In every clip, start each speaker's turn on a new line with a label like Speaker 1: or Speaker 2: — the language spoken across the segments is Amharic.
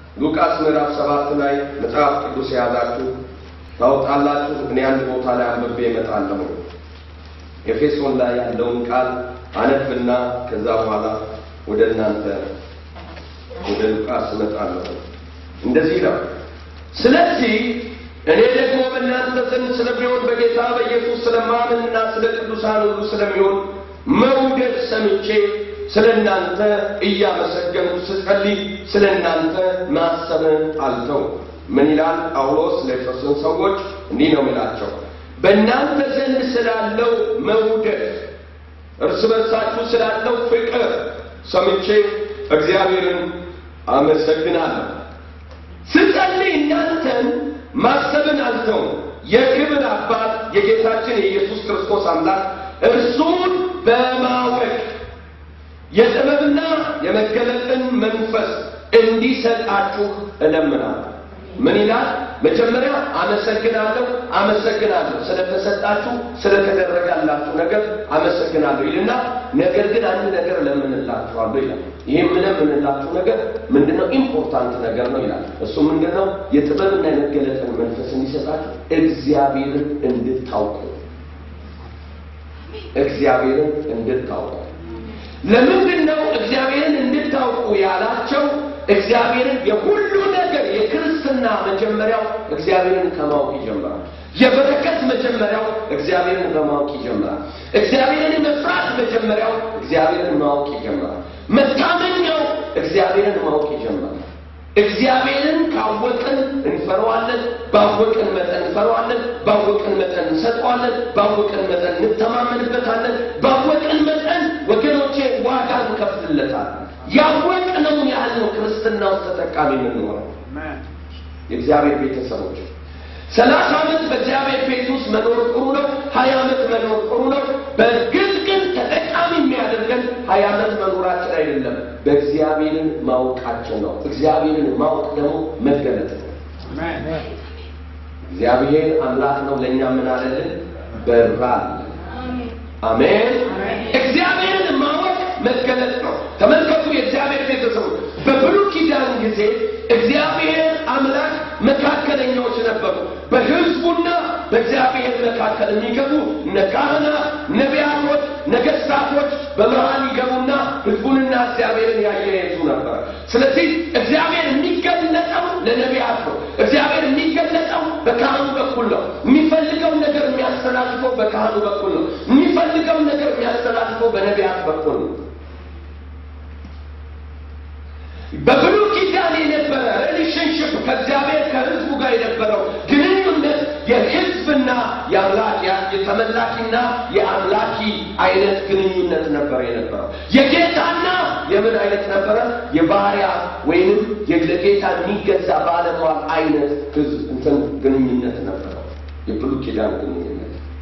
Speaker 1: ሉቃስ ምዕራፍ ሰባት ላይ መጽሐፍ ቅዱስ የያዛችሁ ታውጣላችሁ። እኔ አንድ ቦታ ላይ አንብቤ እመጣለሁ። ኤፌሶን ላይ ያለውን ቃል አነብና ከዛ በኋላ ወደ እናንተ ወደ ሉቃስ እመጣለሁ። እንደዚህ ነው። ስለዚህ እኔ ደግሞ በእናንተ ዘንድ ስለሚሆን በጌታ በኢየሱስ ስለማመንና ስለ ቅዱሳን ሁሉ ስለሚሆን መውደድ ሰምቼ ስለ እናንተ እያመሰገንኩ ስጸልይ ስለ እናንተ ማሰብን አልተው። ምን ይላል ጳውሎስ ለኤፌሶን ሰዎች? እንዲህ ነው የሚላቸው በእናንተ ዘንድ ስላለው መውደድ እርስ በርሳችሁ ስላለው ፍቅር ሰምቼ እግዚአብሔርን አመሰግናለሁ። ስጸልይ እናንተን ማሰብን አልተው። የክብር አባት የጌታችን የኢየሱስ ክርስቶስ አምላክ እርሱን በማወቅ የጥበብና የመገለጥን መንፈስ እንዲሰጣችሁ እለምናለሁ። ምን ይላል? መጀመሪያ አመሰግናለሁ አመሰግናለሁ ስለተሰጣችሁ ስለተደረጋላችሁ ነገር አመሰግናለሁ ይልና ነገር ግን አንድ ነገር እለምንላችኋለሁ ይላል። ይህ የምለምንላችሁ ነገር ምንድነው? ኢምፖርታንት ነገር ነው ይላል። እሱ ምንድነው? የጥበብና የመገለጥን መንፈስ እንዲሰጣችሁ እግዚአብሔርን እንድታውቁ እግዚአብሔርን እንድታውቁ ለምንድን ነው እግዚአብሔርን እንድታውቁ ያላቸው? እግዚአብሔርን የሁሉ ነገር የክርስትና መጀመሪያው እግዚአብሔርን ከማወቅ ይጀምራል። የበረከት መጀመሪያው እግዚአብሔርን በማወቅ ይጀምራል። እግዚአብሔርን መፍራት መጀመሪያው እግዚአብሔርን ማወቅ ይጀምራል። መታመኛው እግዚአብሔርን ማወቅ ይጀምራል። እግዚአብሔርን ካወቅን እንፈረዋለን። ባወቅን መጠን እንፈረዋለን። ባወቅን መጠን እንሰጠዋለን። ባወቅን መጠን እንተማመንበታለን። ባወቅን መጠን ወገኖቼ ዋጋ እንከፍልለታለን። ያወቅነውን ያህል ነው ክርስትና ውስጥ ተጠቃሚ የምንሆነው። የእግዚአብሔር ቤተሰቦች ሰላሳ ዓመት በእግዚአብሔር ቤት ውስጥ መኖር ጥሩ ነው። ሀያ ዓመት መኖር ጥሩ ነው። በእርግጥ ግን ተጠቃሚ የሚያደርገን ሀያ ዓመት መኖራችን አይደለም፣ በእግዚአብሔርን ማወቃችን ነው። እግዚአብሔርን ማወቅ ደግሞ መገለጥ ነው። እግዚአብሔር አምላክ ነው። ለእኛ ምን አለልን? በራል አሜን። እግዚአብሔርን ማወቅ መገለጥ ነው። ተመልከቱ፣ የእግዚአብሔር ቤተሰቦች በብሉይ ኪዳን ጊዜ እግዚአብሔር አምላክ መካከለኛዎች ነበሩ። በሕዝቡና በእግዚአብሔር መካከል የሚገቡ እነ ካህናት፣ ነቢያቶች፣ ነገሥታቶች በመሃል ይገቡና ሕዝቡንና እግዚአብሔርን ያያይዙ ነበር። ስለዚህ እግዚአብሔር የሚገለጠው ለነቢያት ነው። እግዚአብሔር የሚገለጠው በካህኑ በኩል ነው። የሚፈልገው ነገር የሚያስተላልፈው በካህኑ በኩል ነው። የሚፈልገው ነገር የሚያስተላልፈው በነቢያት በኩል ነው። በብሉይ ኪዳን የነበረ ሪሌሽንሽፕ ከእግዚአብሔር ከህዝቡ ጋር የነበረው ግንኙነት የህዝብና የአምላክ የተመላኪና የአምላኪ አይነት ግንኙነት ነበር የነበረው። የጌታና የምን አይነት ነበረ? የባሪያ ወይንም ለጌታ የሚገዛ ባለሟል አይነት ህዝብ እንትን ግንኙነት ነበረው የብሉይ ኪዳን ግንኙነት።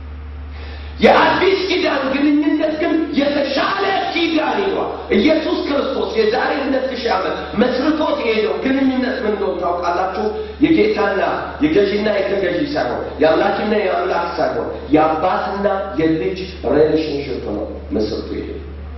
Speaker 1: የአዲስ ኪዳን ግንኙነት ግን የተሻለ ኪዳን ይሏል። ኢየሱስ ክርስቶስ የዛሬ ሁለት ሺህ ዓመት መስርቶት የሄደው ግንኙነት ምን እንደሆነ ታውቃላችሁ? የጌታና የገዢና የተገዢ ሳይሆን የአምላክና የአምላክ ሳይሆን የአባትና የልጅ ሬሌሽንሽፕ ነው መስርቶ የሄደው።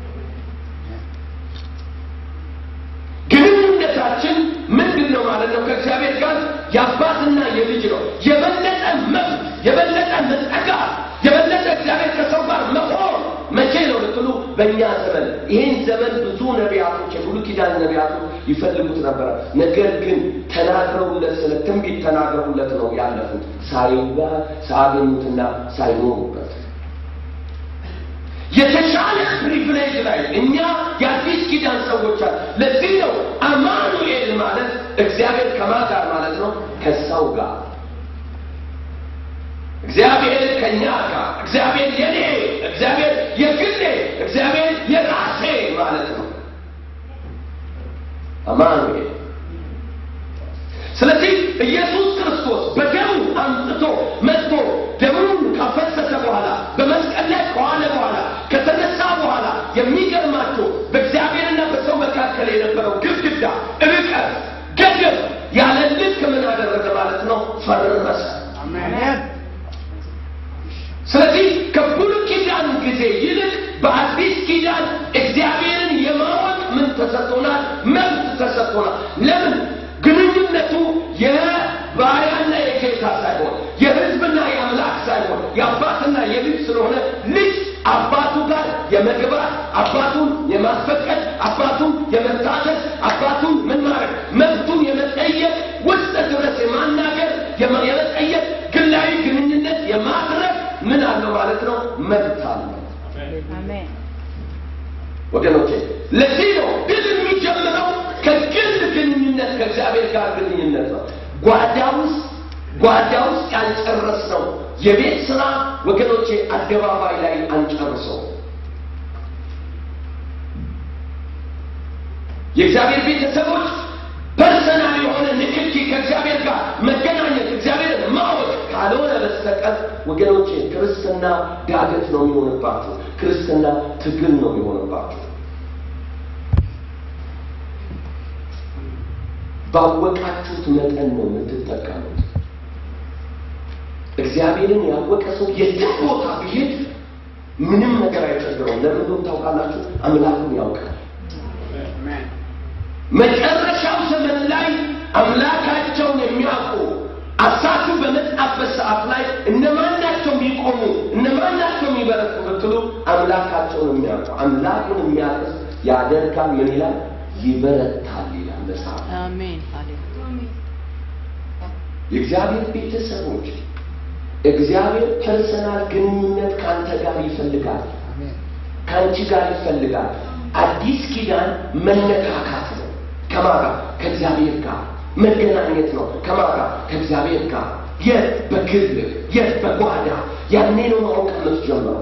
Speaker 1: ግንኙነታችን ምንድን ነው ማለት ነው? ከእግዚአብሔር ጋር የአባትና የልጅ ነው። የበለጠ መብት፣ የበለጠ መጠጋት፣ የበለጠ እግዚአብሔር ከሰው ጋር መሆን መቼ ነው ልትሉ፣ በእኛ ዘመን ይህን ዘመን ብዙ ነቢያቶች የብሉይ ኪዳን ነቢያቶች ይፈልጉት ነበረ። ነገር ግን ተናግረውለት ስለ ትንቢት ተናግረውለት ነው ያለፉት ሳይባ ሳያገኙትና ሳይኖሩበት የተሻለ ፕሪቪሌጅ ላይ እኛ የአዲስ ኪዳን ሰዎች አለ። ለዚህ ነው አማኑኤል ማለት እግዚአብሔር ከማን ጋር ማለት ነው? ከሰው ጋር እግዚአብሔር ከእኛ ጋር እግዚአብሔር የኔ እግዚአብሔር የግሌ እግዚአብሔር የራሴ ማለት ነው አማኑኤል። ስለዚህ ኢየሱስ ክርስቶስ በደሙ አምጥቶ መጥቶ ደሙን ካፈሰሰ በኋላ በመስቀል ላይ ከዋለ በኋላ ከተነሳ በኋላ የሚገርማቸው በእግዚአብሔርና በሰው መካከል የነበረው ግድግዳ፣ ርቀት፣ ገደብ ያለ ልክ ምን አደረገ ማለት ነው? ፈረሰ። ስለዚህ ከብሉይ ኪዳን ጊዜ ይልቅ በአዲስ ኪዳን እግዚአብሔርን የማወቅ ምን ተሰጥቶናል? መብት ተሰጥቶናል። ለምን? ግንኙ
Speaker 2: አሜን
Speaker 1: ወገኖቼ ለዚህ ነው ድል የሚጀምረው ከግል ግንኙነት ከእግዚአብሔር ጋር ግንኙነት ነው። ጓዳ ውስጥ ጓዳ ውስጥ ያልጨረስነው የቤት ስራ ወገኖቼ አደባባይ ላይ አንጨርሰው። የእግዚአብሔር ቤተሰቦች ፐርሰናል የሆነ ንክኪ ከእግዚአብሔር ጋር መገናኘት እግዚአብሔርን ማወቅ ካልሆነ በስተቀር ወገኖቼ ክርስትና ዳገት ነው የሚሆንባችሁ። ክርስትና ትግል ነው የሚሆንባችሁ። ባወቃችሁት መጠን ነው የምትጠቀሙት። እግዚአብሔርን ያወቀ ሰው የትም ቦታ ቢሄድ ምንም ነገር አይቸግረውም። ለምን እንደሆነ ታውቃላችሁ? አምላኩን ያውቃል። መጨረሻው ዘመን ላይ አምላካቸውን የሚያውቁ አሳቱ በመጣበት ሰዓት ላይ እነማን ናቸው የሚቆሙ እነማን ናቸው የሚበረቱ ብትሉ አምላካቸውን የሚያውቁ አምላኩን የሚያቅስ ያደርጋል ምን ይላል ይበረታል ይላል መጽሐፍ
Speaker 2: አሜን ሃሌሉያ
Speaker 1: የእግዚአብሔር ቤተሰቦች እግዚአብሔር ፐርሰናል ግንኙነት ከአንተ ጋር ይፈልጋል ከአንቺ ጋር ይፈልጋል አዲስ ኪዳን መነካካት ነው ከማጋ ከእግዚአብሔር ጋር መገናኘት ነው ከማጋ ከእግዚአብሔር ጋር የት በግል የት በጓዳ ያኔ ነው ማወቅ የምትጀምረው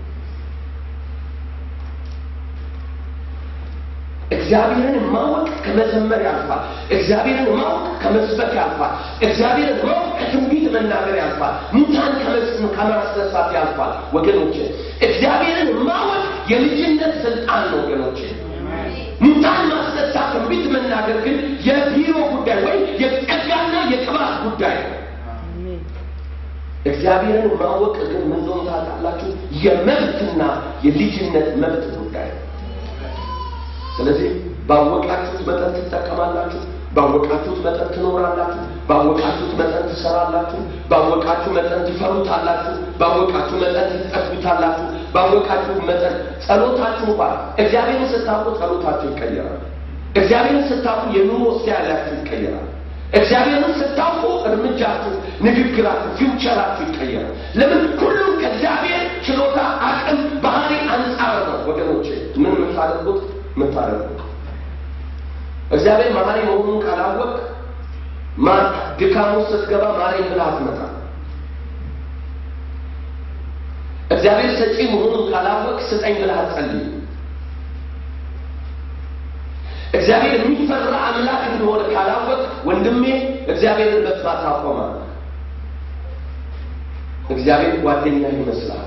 Speaker 1: እግዚአብሔርን ማወቅ ከመዘመር ያልፋል። እግዚአብሔርን ማወቅ ከመስበክ ያልፋል። እግዚአብሔርን ማወቅ ከትንቢት መናገር ያልፋል። ሙታን ከመስ- ከማስነሳት ያልፋል። ወገኖች እግዚአብሔርን ማወቅ የልጅነት ስልጣን ነው። ወገኖች ሙታን ማስነሳት፣ ትንቢት መናገር ግን የቢሮ ጉዳይ ወይም የጸጋና የቅባት ጉዳይ ነው።
Speaker 2: አሜን
Speaker 1: እግዚአብሔርን ማወቅ ግን ምን እንደሆነ ታውቃላችሁ? የመብትና የልጅነት መብት ጉዳይ ነው። ስለዚህ ባወቃችሁት መጠን ትጠቀማላችሁ። ባወቃችሁት መጠን ትኖራላችሁ። ባወቃችሁት መጠን ትሰራላችሁ። ባወቃችሁ መጠን ትፈሩታላችሁ። ባወቃችሁ መጠን ትጠጉታላችሁ። ባወቃችሁ መጠን ጸሎታችሁ እንኳን እግዚአብሔርን ስታውቁ ጸሎታችሁ ይቀየራል። እግዚአብሔርን ስታውቁ የኑሮ ስታይላችሁ ይቀየራል። እግዚአብሔርን ስታውቁ እርምጃችሁ፣ ንግግራችሁ፣ ፊውቸራችሁ ይቀየራል። ለምን? ሁሉም ከእግዚአብሔር ችሎታ፣ አቅም፣ ባህሪ አንጻር ነው ወገኖቼ። ምን የምታደርጉት የምታደርጉት እግዚአብሔር መሐሪ መሆኑን ካላወቅ ማ- ድካም ውስጥ ስትገባ ማሪ ብለህ አትመጣም። እግዚአብሔር ሰጪ መሆኑን ካላወቅ ስጠኝ ብለህ አትጸልይም። እግዚአብሔር የሚፈራ አምላክ እንደሆነ ካላወቅ ወንድሜ እግዚአብሔርን በጥፋት ታቆማል። እግዚአብሔር ጓደኛ ይመስላል።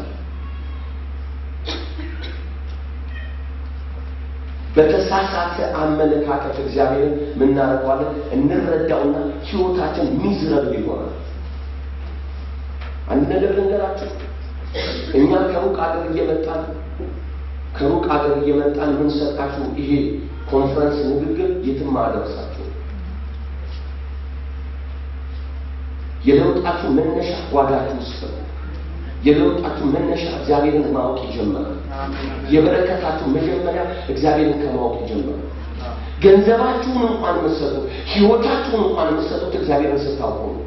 Speaker 1: በተሳሳተ አመለካከት እግዚአብሔርን ምናደርገዋለን እንረዳውና ህይወታችን ሚዝረብል ይሆናል። አንድ ነገር ልንገራችሁ። እኛ ከሩቅ አገር እየመጣን ከሩቅ አገር እየመጣን የምንሰጣችሁ ይሄ ኮንፈረንስ ንግግር የትም አደረሳችሁ። የለውጣችሁ መነሻ ጓዳችሁ ውስጥ ነው። የለውጣችሁ መነሻ እግዚአብሔርን ማወቅ ይጀምራል። የበረከታችሁ መጀመሪያ እግዚአብሔርን ከማወቅ ይጀምራል። ገንዘባችሁን እንኳን የምትሰጡት ህይወታችሁን እንኳን የምትሰጡት እግዚአብሔርን ስታውቁ ነው።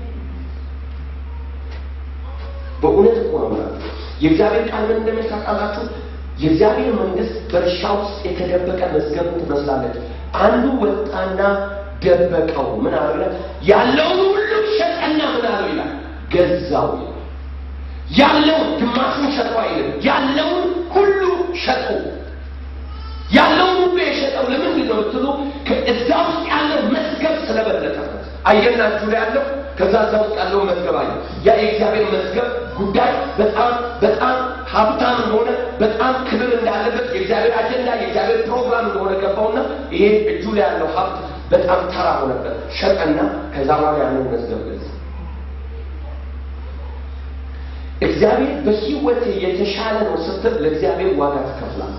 Speaker 1: በእውነት እኮ ነው ማለት የእግዚአብሔር ቃል ምን እንደሚል ታውቃላችሁ? የእግዚአብሔር መንግስት በእርሻ ውስጥ የተደበቀ መዝገብ ትመስላለች። አንዱ ወጣና ደበቀው። ምን አለ ይላል? ያለውን ሁሉ ሸጠና ምን አለው ይላል? ገዛው ይላል። ያለውን ግማሹን ሸጠው አይልም። ያለውን ሁሉ ሸጡ። ያለውን ሁሉ የሸጠው ለምንድን ነው ብትሉ እዛ ውስጥ ያለው መዝገብ ስለበለጠበት አየና እጁ ላይ ያለው ከዛ እዛ ውስጥ ያለው መዝገብ አየ። ያ የእግዚአብሔር መዝገብ ጉዳይ በጣም በጣም ሀብታም እንደሆነ በጣም ክብር እንዳለበት የእግዚአብሔር አጀንዳ የእግዚአብሔር ፕሮግራም እንደሆነ ገባውና ይሄ እጁ ላይ ያለው ሀብት በጣም ተራ ሆነበት። ሸጠና ከዛ በኋላ ያንን መዝገብ ገዛ። እግዚአብሔር በህይወት የተሻለ ነው ስትል ለእግዚአብሔር ዋጋ ትከፍላለህ።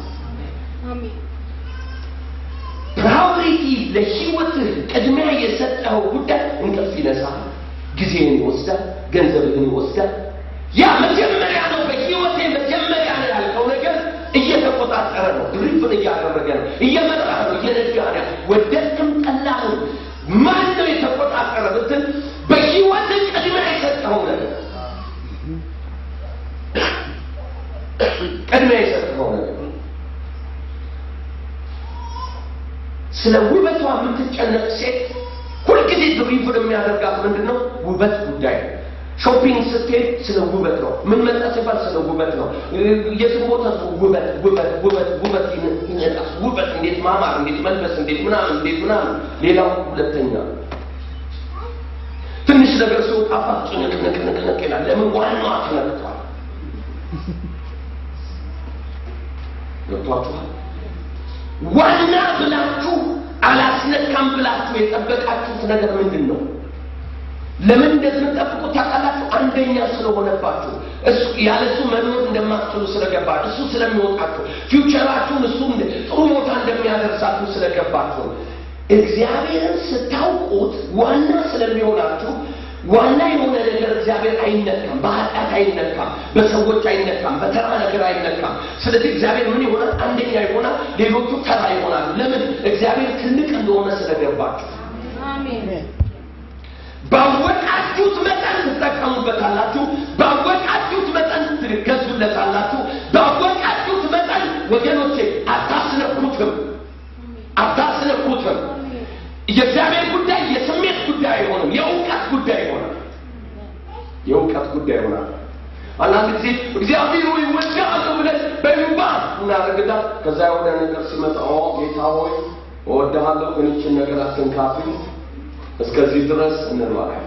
Speaker 1: ፕራዮሪቲ ለህይወትህ ቅድሚያ የሰጠኸው ጉዳይ እንቅልፍ ይነሳል፣ ጊዜህን ይወስዳል፣ ገንዘብህን ይወስዳል። ያ መጀመሪያ ነው። በህይወቴ መጀመሪያ ነው ያልከው ነገር እየተቆጣጠረ ነው፣ ድሪፍን እያደረገ ነው፣ እየመራ ነው፣ እየነዳ ነው። ወደድክም ጠላህም ማን ነው የተቆጣጠረ ብትል በህይወትህ ቅድሚያ የሰጠኸው ነገር ቅድሚያ የሰጠኸው ስለ ውበቷ የምትጨነቅ ሴት ሁልጊዜ ድሪቭን የሚያደርጋት ምንድን ነው? ውበት ጉዳይ ነው። ሾፒንግ ስትሄድ ስለ ውበት ነው። ምን መጣ ሲባል ስለ ውበት ነው። የትም ቦታ ሰው ውበት ውበት ውበት ውበት ይነጣል። ውበት እንዴት ማማር፣ እንዴት መልበስ፣ እንዴት ምናምን፣ እንዴት ምናምን። ሌላው ሁለተኛ ነው። ትንሽ ነገር ሲወጣባት ጭንቅንቅንቅንቅ ይላል። ለምን ዋናዋ ተነክቷል። ገብቷችኋል? ዋና ብላችሁ አላስነካም ብላችሁ የጠበቃችሁት ነገር ምንድን ነው? ለምን እንደምትጠብቁ ታውቃላችሁ? አንደኛ ስለሆነባችሁ እሱ ያለ እሱ መኖር እንደማትችሉ ስለገባችሁ እሱ ስለሚወጣችሁ ፊውቸራችሁን እሱ ጥሩ ቦታ እንደሚያደርሳችሁ ስለገባችሁ እግዚአብሔርን ስታውቁት ዋና ስለሚሆናችሁ ዋና የሆነ ነገር እግዚአብሔር አይነካም፣ በኃጢአት አይነካም፣ በሰዎች አይነካም፣ በተራ ነገር አይነካም። ስለዚህ እግዚአብሔር ምን ይሆናል? አንደኛ ይሆናል፣ ሌሎቹ ተራ ይሆናሉ። ለምን? እግዚአብሔር ትልቅ እንደሆነ ስለገባችሁ። ባወቃችሁት መጠን ትጠቀሙበታላችሁ። ባወቃችሁት መጠን ትገዙለታላችሁ። ባወቃችሁት መጠን ወገኖቼ አታስነኩትም፣ አታስነኩትም። የእግዚአብሔር ጉዳይ የስሜት ጉዳይ አይሆንም፣ የእውቀት ጉዳይ ይሆናል። የእውቀት ጉዳይ ይሆናል። አንዳንድ ጊዜ እግዚአብሔር ሆይ እወድሃለሁ ብለን በይባ እናደርግና ከዛ የሆነ ነገር ሲመጣ ኦ ጌታ ሆይ እወድሃለሁ ግን ይችን ነገር አትንካብኝ እስከዚህ ድረስ እንለዋለን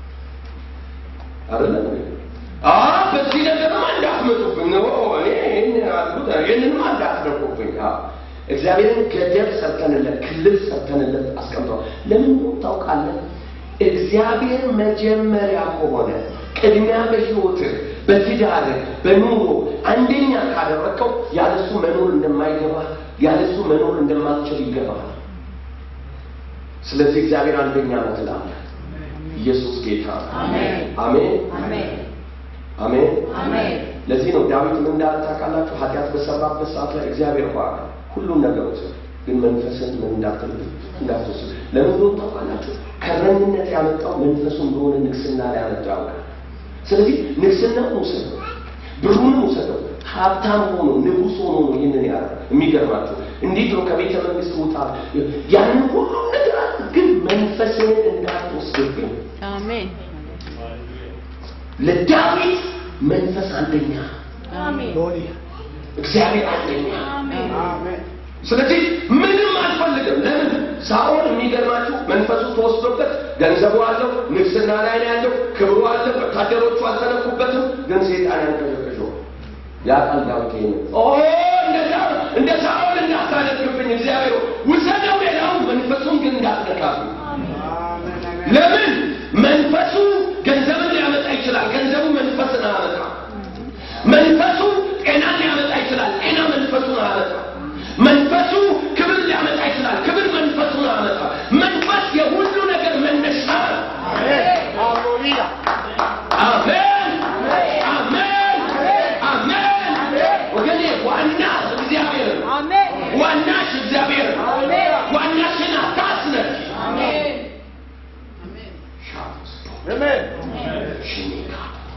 Speaker 1: አይደለም አ በዚህ ነገርማ እንዳትመጡብኝ ነው እኔ ይህን ያልኩት ይህንንም እንዳትነኩብኝ እግዚአብሔርን ገደብ ሰርተንለት ክልል ሰርተንለት አስቀምጠዋል ለምን ታውቃለህ እግዚአብሔር መጀመሪያ ከሆነ ቅድሚያ በህይወትህ በትዳር በኑሮ አንደኛ ካደረግከው ያለሱ መኖር እንደማይገባ ያለሱ መኖር እንደማትችል ይገባል ስለዚህ እግዚአብሔር አንደኛ ነው ትላለህ ኢየሱስ ጌታ አሜን አሜን ለዚህ ነው ዳዊት ምን እንዳለ ታውቃላችሁ ኃጢአት በሰራበት ሰዓት ላይ እግዚአብሔር ባለ ሁሉም ነገሮች ግን መንፈስን ምን እንዳትል እንዳትወስድ ለምን ነው ታውቃላችሁ ከረኝነት ያመጣው መንፈሱ እንደሆነ ንግስና ላይ ያመጣው ያውቃል ስለዚህ ንግስናውን ውሰደው ብሩንም ውሰደው ሀብታም ሆኖ ንጉስ ሆኖ ነው ይህንን ያለ የሚገርማቸው እንዴት ነው ከቤተ መንግስት ውጣ ያንን ሁሉም ነገር ግን መንፈስን እንዳትወስድብኝ
Speaker 2: አሜን
Speaker 1: ለዳዊት መንፈስ አንደኛ
Speaker 2: አሜን
Speaker 1: እግዚአብሔር አንደኛ ስለዚህ ምንም አልፈልግም ለምን ሳኦል የሚገርማችሁ መንፈሱ ተወስዶበት ገንዘቡ አለው ንግስና ላይ ነው ያለው ክብሩ አለ ወታደሮቹ አልተነኩበትም ግን ሴጣን ያንቀሸቀሸው ያቃል ዳዊት ይሄን ኦ እንደዛ እንደ ሳኦል እንዳታደርግብኝ እግዚአብሔር ውሰደው ሌላው መንፈሱን ግን እንዳትነካብኝ ለምን መንፈሱ ገንዘብን ሊያመጣ ይችላል ገንዘቡ መንፈስን አያመጣ መንፈሱ ጤናን ሊያመጣ ይችላል ጤና መንፈሱን አያመጣ መንፈሱ ክብር ሊያመጣ ይችላል ክብር መንፈሱን አያመጣ መንፈስ የሁሉ ነገር መነሻ ነው አሜን አሜን አሜን ወገኔ ዋና እግዚአብሔር ነው
Speaker 2: አሜን
Speaker 1: ዋናሽ እግዚአብሔር ነው ዋናሽን አታስነሽ ሽኒካ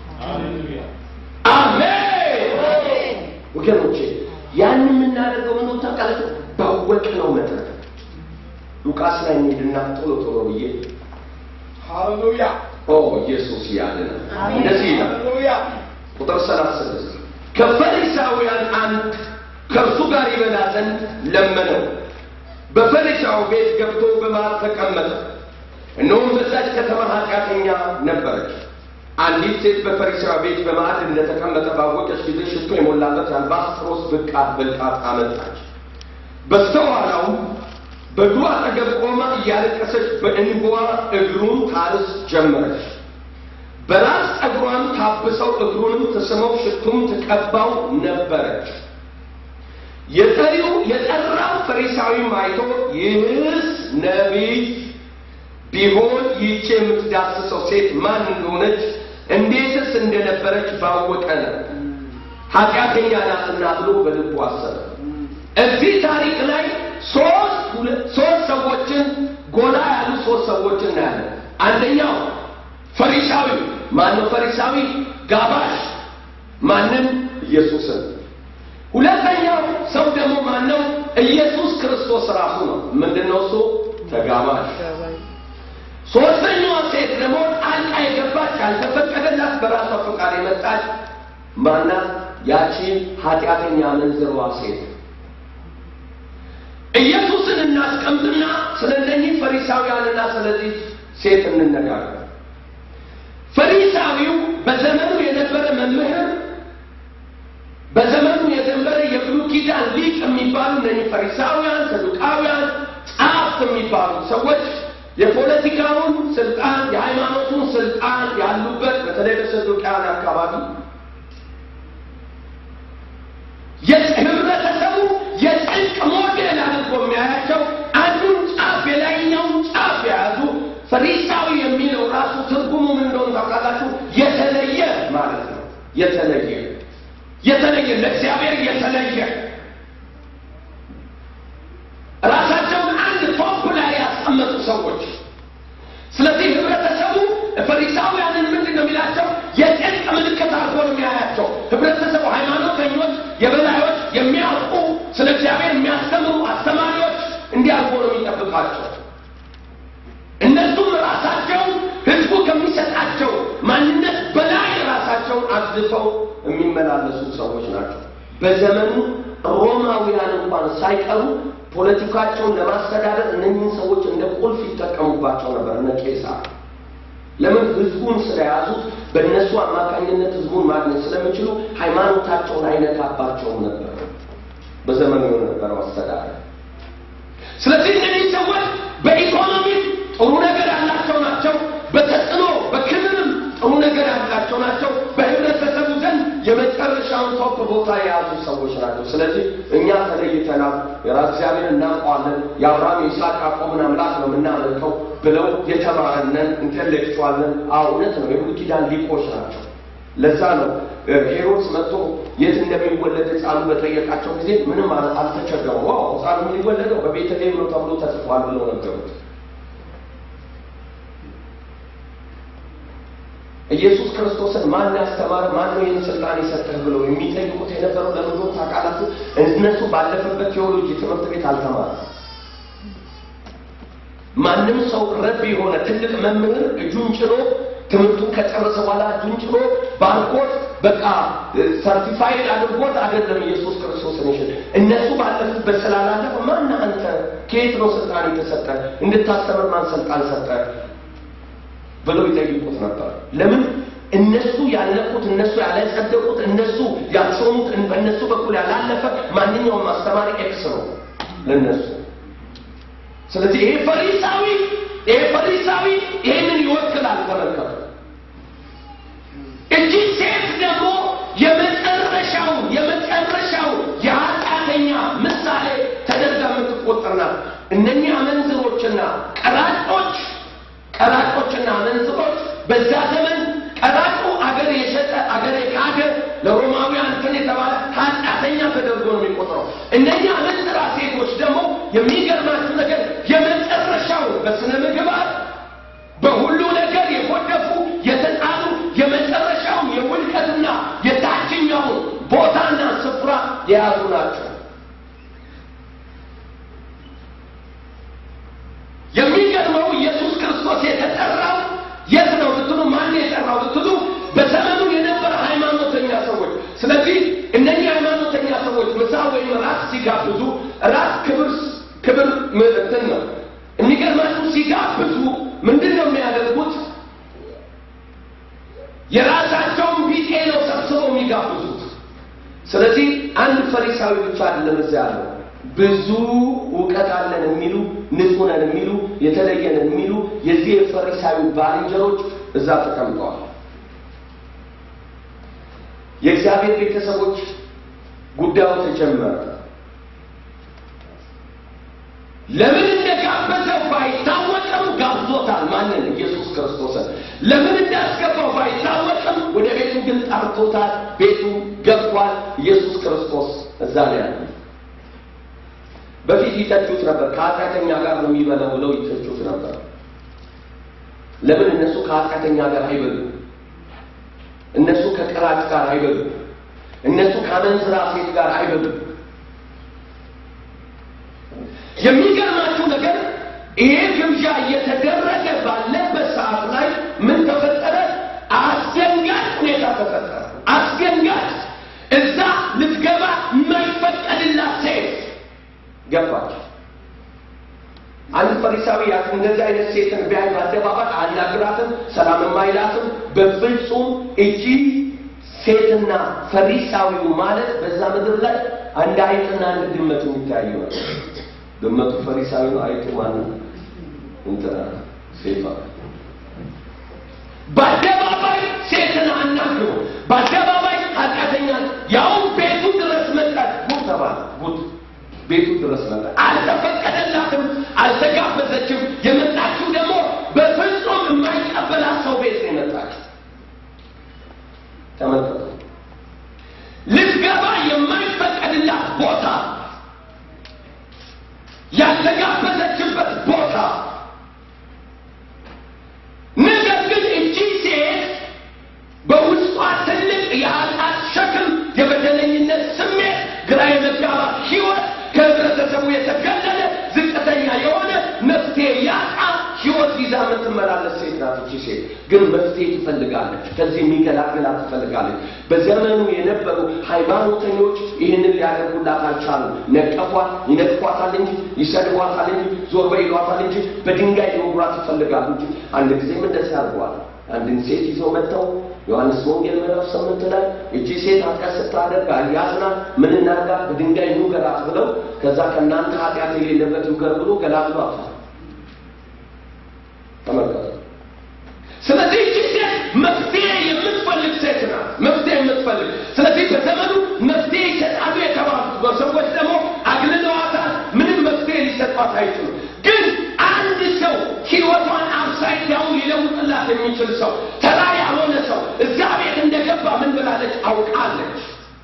Speaker 1: አሜን ወገኖቼ ያን የምናደርገው ምን ታውቃላችሁ ባወቅነው መጠን ሉቃስ ላይ እንሂድና ቶሎ ቶሎ ብዬ
Speaker 3: ሃሌሉያ
Speaker 1: ኦ ኢየሱስ ያድነ
Speaker 2: አሜን።
Speaker 1: እንደዚህ ይላል
Speaker 3: ሃሌሉያ
Speaker 1: ቁጥር ሰላሳ ስድስት ከፈሪሳውያን አንድ ከእርሱ ጋር ይበላ ዘንድ ለመነው በፈሪሳው ቤት ገብቶ በማዕድ ተቀመጠ እነሆም በዛች ከተማ ኃጢአተኛ ነበረች አንዲት ሴት በፈሪሳዊ ቤት በማዕድ እንደተቀመጠ ባወቀች ጊዜ ሽቶ የሞላበት አልባስጥሮስ ብልቃጥ ብልቃጥ አመጣች በስተኋላው በእግሩ አጠገብ ቆማ እያለቀሰች በእንባዋ እግሩን ታርስ ጀመረች በራስ ጠጉሯን ታብሰው እግሩንም ተስመው ሽቱም ትቀባው ነበረች የጠሪው የጠራው ፈሪሳዊም አይቶ ይህስ ነቢይ ቢሆን ይህች የምትዳስሰው ሴት ማን እንደሆነች እንዴትስ እንደነበረች ባወቀ ነው ኃጢአተኛ ናትና ብሎ በልቡ አሰበ እዚህ ታሪክ ላይ ሶስት ሁለት- ሶስት ሰዎችን ጎላ ያሉ ሶስት ሰዎችን እናያለን አንደኛው ፈሪሳዊ ማነው ፈሪሳዊ ጋባሽ ማንም ኢየሱስን ሁለተኛው ሰው ደግሞ ማነው ኢየሱስ ክርስቶስ ራሱ ነው። ምንድን ነው እሱ? ተጋባዥ። ሶስተኛዋ ሴት ደግሞ ጣልቃ የገባች ያልተፈቀደላት በራሷ ፈቃድ የመጣች ማናት? ያቺ ኃጢአተኛ መንዝሯ ሴት። ኢየሱስን እናስቀምጥና ስለ እነኚህ ፈሪሳውያንና ስለዚህ ሴት እንነጋገር። ፈሪሳዊው በዘመኑ የነበረ መምህር፣ በዘመኑ የነበረ የብሉይ ኪዳን ሊቅ የሚባሉ እነኚህ ፈሪሳውያን፣ ሰዱቃውያን፣ ጸሐፍት የሚባሉ ሰዎች የፖለቲካውን ስልጣን የሃይማኖቱን ስልጣን ያሉበት በተለይ በሰዱቃውያን አካባቢ ህብረተሰቡ የጽድቅ ሞዴል አድርጎ የሚያያቸው አንዱን ጫፍ የላይኛውን ጫፍ የያዙ ፈሪሳዊ የሚለው ራሱ ትርጉሙ ምን እንደሆነ ታውቃላችሁ? የተለየ ማለት ነው። የተለየ የተለየ ለእግዚአብሔር የተለየ ራሳቸውን አንድ ቶፕ ላይ ያስቀመጡ ሰዎች። ስለዚህ ህብረተሰቡ ፈሪሳውያንን ምንድን ነው የሚላቸው? የጽድቅ ምልክት አድርጎ ነው የሚያያቸው። ህብረተሰቡ ሃይማኖተኞች፣ የበላዮች፣ የሚያውቁ ስለ እግዚአብሔር የሚያስተምሩ አስተማሪዎች እንዲህ አድርጎ ነው የሚጠብቃቸው። እነሱም ራሳቸው ህዝቡ ከሚሰጣቸው ማንነት በላይ ራሳቸውን አግዝፈው የሚመላለሱ ሰዎች ናቸው። በዘመኑ ሮማውያን እንኳን ሳይቀሩ ፖለቲካቸውን ለማስተዳደር እነኝህን ሰዎች እንደ ቁልፍ ይጠቀሙባቸው ነበር። እነ ቄሳር ለምን? ህዝቡን ስለያዙት በእነሱ አማካኝነት ህዝቡን ማግኘት ስለሚችሉ ሃይማኖታቸውን አይነካባቸውም ነበር በዘመኑ የነበረው አስተዳደር። ስለዚህ እነዚህ ሰዎች በኢኮኖሚ ጥሩ ነገር ያላቸው ናቸው። በተጽዕኖ በክልልም ጥሩ ነገር ያላቸው ናቸው። በህብረተሰቡ ዘንድ የመጨረሻውን ቶፕ ቦታ የያዙ ሰዎች ናቸው። ስለዚህ እኛ ተለይተናል፣ የራስ እግዚአብሔር እናውቀዋለን፣ የአብርሃም የይስሐቅ ያዕቆብን አምላክ ነው የምናመልከው ብለው የተማረነን ኢንቴሌክቹዋልን እውነት ነው። የብሉይ ኪዳን ሊቆች ናቸው። ለዛ ነው ሄሮድስ መጥቶ የት እንደሚወለድ ህፃኑ በጠየቃቸው ጊዜ ምንም አልተቸገሩም። ዋው ህፃኑ የሚወለደው በቤተልሔም ነው ተብሎ ተጽፏል ብለው ነገሩት። ኢየሱስ ክርስቶስን ማን ያስተማረ ማን ነው ይህን ስልጣን የሰጠህ ብለው የሚጠይቁት የነበረው ለምንድን ታውቃላችሁ? እነሱ ባለፈበት ቴዎሎጂ ትምህርት ቤት አልተማረም። ማንም ሰው ረብ የሆነ ትልቅ መምህር እጁን ጭኖ ትምህርቱን ከጨረሰ በኋላ እጁን ጭኖ ባርኮት በቃ ሰርቲፋይድ አድርጎት አይደለም ኢየሱስ ክርስቶስን ይሽል እነሱ ባለፉበት ስላላለፈ ማን አንተ ከየት ነው ስልጣን የተሰጠ እንድታስተምር ማን ስልጣን ሰጠ ብለው ይጠይቁት ነበር። ለምን እነሱ ያለፉት እነሱ ያላጸደቁት እነሱ ያልሾሙት በእነሱ በኩል ያላለፈ ማንኛውም አስተማሪ ኤክስ ነው ለነሱ። ስለዚህ ይሄ ፈሪሳዊ ይሄ ፈሪሳዊ ይሄንን ይወክላል። ተመልከቱ። እቺ ሴት ደግሞ የመጨረሻው የመጨረሻው የኃጢአተኛ ምሳሌ ተደርጋ የምትቆጠር ናት። እነኚህ አመንዝሮችና ቀራጮች ቀራጮችና አመንዝሮች በዛ ዘመን ቀራጩ አገር የሸጠ አገር የካደ ለሮማውያን እንትን የተባለ ኃጢአተኛ ተደርጎ ነው የሚቆጥረው። እነኛ አመንዝራ ሴቶች ደግሞ የሚገርማችሁ ነገር የመጨረሻው በስነ ምግባር በሁሉ ነገር የጎደፉ የተጣሉ የመጨረሻው የውድቀትና የታችኛውን ቦታና ስፍራ የያዙ ናቸው። የሚገርመው ኢየሱስ ክርስቶስ የተጠራው የት ነው ብትሉ፣ ማን የጠራው ብትሉ፣ በዘመኑ የነበረ ሃይማኖተኛ ሰዎች። ስለዚህ እነኚህ ሃይማኖተኛ ሰዎች ምሳ ወይም ራት ሲጋብዙ ራት ክብር ክብር እንትን ነው። የሚገርማችሁ ሲጋብዙ ምንድን ነው የሚያደርጉት? የራሳቸውን ቢጤ ነው ሰብስበው የሚጋብዙት። ስለዚህ አንድ ፈሪሳዊ ብቻ አይደለም እዚያ ያለው ብዙ እውቀት አለን የሚሉ ንጹህ ነን የሚሉ የተለየ ነን የሚሉ የዚህ የፈሪሳዊ ባልንጀሮች እዛ ተቀምጠዋል። የእግዚአብሔር ቤተሰቦች ጉዳዩ ተጀመረ። ለምን እንደጋበዘው ባይታወቅም ጋብዞታል። ማንን? ኢየሱስ ክርስቶስን። ለምን እንዳስገባው ባይታወቅም ወደ ቤቱ ግን ጠርቶታል። ቤቱ ገብቷል። ኢየሱስ ክርስቶስ እዛ ነው ያለ። በፊት ይተቹት ነበር። ከኃጢአተኛ ጋር ነው የሚበላው ብለው ይተቹት ነበር። ለምን እነሱ ከኃጢአተኛ ጋር አይበሉ? እነሱ ከቀራጭ ጋር አይበሉ? እነሱ ከአመንዝራ ሴት ጋር አይበሉ? የሚገርማችሁ ነገር ይሄ ግብዣ እየተደረገ ባለበት ሰዓት ላይ ምን ተፈጠረ? አስደንጋጭ ሁኔታ ተፈጠረ። አስደንጋጭ እዛ ልትገባ የማይፈቀድላት ሴት ገባች። አንድ ፈሪሳዊ ያት እንደዚህ አይነት ሴትን ቢያይ በአደባባይ አናግራትም፣ ሰላምም አይላትም። በፍጹም እቺ ሴትና ፈሪሳዊው ማለት በዛ ምድር ላይ አንድ አይጥና አንድ ድመት የሚታዩ ነው። ድመቱ ፈሪሳዊ ነው፣ አይጡ ማነው? እንትና ሴቷ። በአደባባይ ሴትን አናግሮ በአደባባይ ኃጢአተኛ ያውም ቤቱ ድረስ መጣች። ጉድ ተባለ። ጉድ ቤቱ ድረስ መጣ። አልተፈቀደላትም፣ አልተጋበዘችም። የመጣችው ደግሞ በፍጹም የማይቀበላት ሰው ቤት ነው የመጣችው። ተመልከቱ። ልትገባ የማይፈቀድላት ቦታ፣ ያልተጋበዘችበት ቦታ። ነገር ግን እቺ ሴት በውስጧ ትልቅ የኃጢአት ሸክም፣ የበደለኝነት ስሜት፣ ግራ የመጋባት ህይወት፣ ከህብረተሰቡ የተገለለ ዝቅተኛ የሆነ መፍትሄ ያጣ ህይወት ይዛ የምትመላለስ ሴት ናት። እቺ ሴት ግን መፍትሄ ትፈልጋለች። ከዚህ የሚገላግላት ትፈልጋለች። በዘመኑ የነበሩ ሃይማኖተኞች ይህንን ሊያደርጉላት አልቻሉም። ነቀፏት፣ ይነቅፏታል እንጂ ይሰድቧታል እንጂ ዞር በይ ይሏታል እንጂ በድንጋይ ሊወግሯት ይፈልጋሉ እንጂ አንድ ጊዜም እንደዚህ አድርጓል። አንድን ሴት ይዘው መጥተው ዮሐንስ ወንጌል ምዕራፍ ስምንት ላይ እቺ ሴት ኃጢአት ስታደርግ አያዝናት ምን እናድርጋት በድንጋይ ይውገራት ብለው ከዛ ከእናንተ ኃጢአት የሌለበት ይውገር ብሎ ገላግሏታል። ተመልከቱ። ስለዚህ እቺ ሴት መፍትሄ የምትፈልግ ሴት ናት። መፍትሄ የምትፈልግ ስለዚህ በዘመኑ መፍትሄ ይሰጣሉ የተባሉት ሰዎች ደግሞ አግልለዋታል። ምንም መፍትሄ ሊሰጧት አይችሉም። ግን አንድ ሰው ህይወቷን አፕሳይድ ዳውን ሊለውጥላት የሚችል ሰው ተራ ያልሆነ ሰው እዛ ቤት እንደገባ ምን ብላለች? አውቃለች።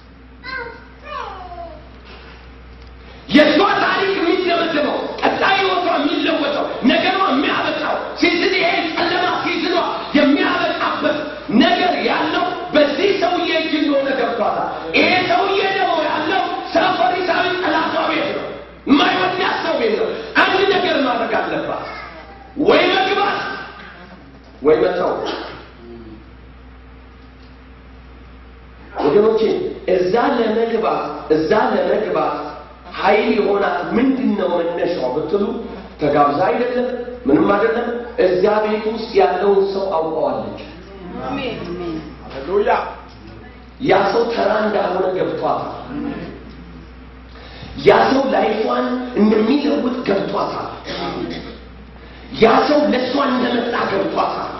Speaker 1: የእሷ ታሪክ የሚደመድመው ቀጣይ ህይወቷ የሚለወጠው ነገሯ የሚያበቃው ሲዝን ይሄ ጨለማ ሲዝኗ የሚያበቃበት ነገር ያለው በዚህ ሰውዬ እጅ እንደሆነ ገብቷታል። ይሄ ሰውዬ ደግሞ ያለው ሰው ፈሪሳዊ ጠላቷ ቤት ነው፣ የማይወዳት ሰው ቤት ነው። አንድ ነገር ማድረግ አለባት፣ ወይ መግባት ወይ መተው። ወገኖቼ እዛ ለመግባት እዛ ለመግባት ኃይል የሆናት ምንድን ነው መነሻው ብትሉ ተጋብዛ አይደለም፣ ምንም አይደለም። እዚያ ቤት ውስጥ ያለውን ሰው አውቀዋለች።
Speaker 2: አሜን።
Speaker 3: ሃሌሉያ
Speaker 1: ያ ሰው ተራ እንዳልሆነ ገብቷታል። ያ ሰው ላይፏን እንደሚለውጥ ገብቷታል። ያ ሰው ለእሷ እንደመጣ ገብቷታል።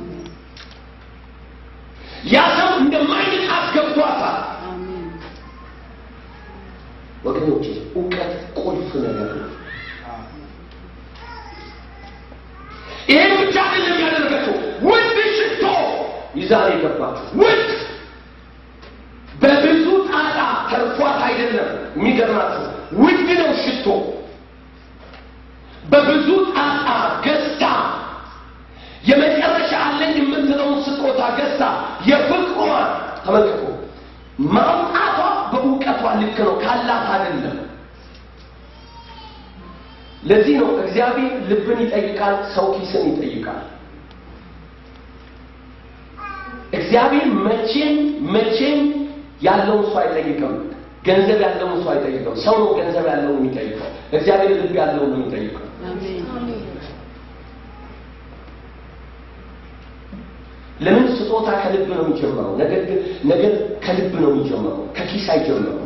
Speaker 1: ያ ሰው እንደማይንቃት ገብቷታል።
Speaker 2: አሜን።
Speaker 1: ወገኖቼ እውቀት ቁልፍ ነገር ነው። ይሄን ብቻ አይደለም ያደረገችው፣ ውድ ሽቶ ይዛ ነው የገባችው። ውድ በብዙ ጣጣ ተርፏት አይደለም። የሚገርማችሁ ውድ ነው ሽቶ። በብዙ ጣጣ ገዝታ የመጨረሻ አለኝ የምትለውን ስጦታ ገዝታ የፍቅሯን ተመልከቱ። ማውጣቷ በእውቀቷ ልክ ነው፣ ካላት አይደለም። ለዚህ ነው እግዚአብሔር ልብን ይጠይቃል፣ ሰው ኪስን ይጠይቃል። እግዚአብሔር መቼም መቼም ያለውን ሰው አይጠይቅም። ገንዘብ ያለውን ሰው አይጠይቅም። ሰው ነው ገንዘብ ያለውን የሚጠይቀው። እግዚአብሔር ልብ ያለውን ነው የሚጠይቀው።
Speaker 2: አሜን።
Speaker 1: ለምን ስጦታ ከልብ ነው የሚጀምረው? ነገር ግን ነገር ከልብ ነው የሚጀምረው፣ ከኪስ አይጀምረው።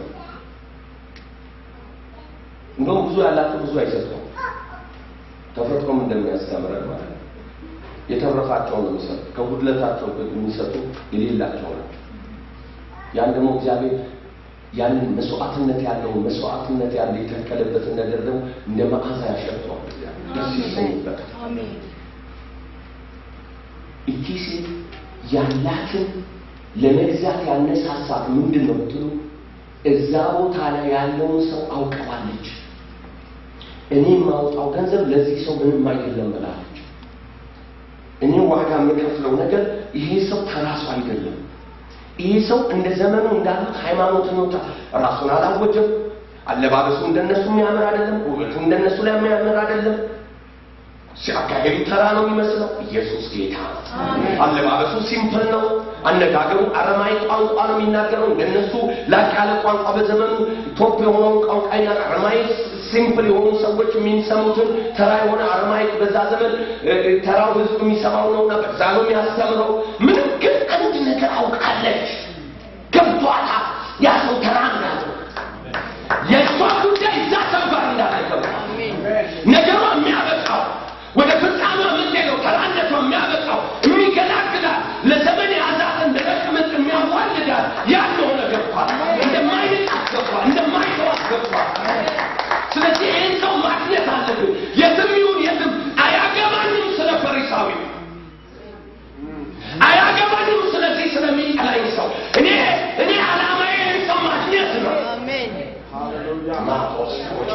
Speaker 1: እንደውም ብዙ ያላቸው ብዙ አይሰጡም። ተፈጥሮም እንደሚያስተምረን ማለት ነው። የተረፋቸው ነው የሚሰጡ፣ ከጉድለታቸው ግን የሚሰጡ የሌላቸው ናቸው። ያን ደግሞ እግዚአብሔር ያንን መስዋዕትነት ያለውን መስዋዕትነት ያለ የተከለበትን ነገር ደግሞ እንደ መዓዛ ያሸጠዋል። እግዚአብሔር ደስ ይሰኝበታል።
Speaker 2: አሜን።
Speaker 1: እቺ ሴት ያላትን ለመግዛት ያነሳሳት ምንድን ነው ብትሉ፣ እዛ ቦታ ላይ ያለውን ሰው አውቀዋለች። እኔ የማውጣው ገንዘብ ለዚህ ሰው ምንም አይደለም ብላለች። እኔ ዋጋ የምከፍለው ነገር ይሄ ሰው ተራሱ አይደለም። ይሄ ሰው እንደ ዘመኑ እንዳሉት ሃይማኖተኞች ራሱን አላወጀም፣ አለባበሱ እንደነሱ የሚያምር አይደለም። ውበቱ እንደነሱ ላይ የሚያምር አይደለም። ሲያካሄዱ ተራ ነው የሚመስለው። ኢየሱስ ጌታ ነው። አለባበሱ ሲምፕል ነው። አነጋገሩ አረማዊ ቋንቋ ነው የሚናገረው። እንደነሱ ላቅ ያለ ቋንቋ በዘመኑ ቶፕ የሆነውን ቋንቋ ይናገር። አረማዊ ሲምፕል የሆኑ ሰዎች የሚሰሙትን ተራ የሆነ አረማዊ በዛ ዘመን እ፣ እ፣ ተራው ህዝብ የሚሰማው ነውና በዛ ነው የሚያስተምረው። ምንም ግን አንድ ነገር አውቃለች፣ ገብቷታል። ያ ሰው ተራ እንዳለው የእሷ ጉዳይ እዛ ሰው ጋር እንዳለ ገብቷል። ነገሯ የሚያበቃው ወደ ፍጻሜ የምትሄደው ተራነቷ የሚያበቃው የሚገላግላል ለዘመን የያዛትን ደረቅ ምጥ የሚያዋልዳል ያልሆነ ገብቷል። እንደማይንቃት ገብቷል። እንደማይተዋት ገብቷል። ስለዚህ ይህን ሰው ማግኘት አለብን። የትም ይሁን የትም አያገባንም ስለ ፈሪሳዊ አያገባንም ስለዚህ ስለሚጠላኝ ሰው እኔ እኔ ዓላማዬ ይህን ሰው ማግኘት ነው።
Speaker 2: አሜን
Speaker 1: ማርቆስ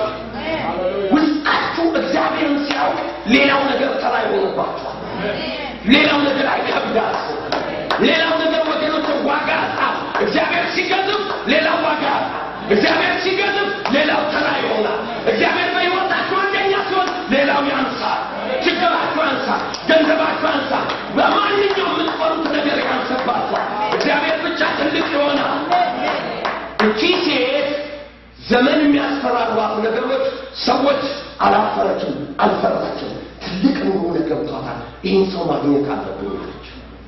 Speaker 1: ውስጣችሁ እግዚአብሔርን ሲያውቅ ሌላው ነገር ተራ ይሆንባችኋል። ሌላው ነገር አይከብዳችሁ። ሌላው ነገር ወገኖች ዋጋ አጣ። እግዚአብሔር ሲገዝፍ ሌላው ዋጋ አጣ። እግዚአብሔር ሲገዝፍ ሌላው ተራ ይሆናል። እግዚአብሔር በሕይወታችሁ አንደኛ ሲሆን ሌላው ያንሳል። ችግራችሁ ያንሳል። ገንዘባችሁ ያንሳል። በማንኛውም የምትፈሩት ነገር ያንሰባችኋል። እግዚአብሔር ብቻ ትልቅ ይሆናል። እቺ ሴት ዘመን የሚያስፈራሯት ነገሮች ሰዎች አላፈረችም፣ አልፈራችም። ትልቅ እንደሆነ ገብቷታል። ይህን ሰው ማግኘት አለብን አለች።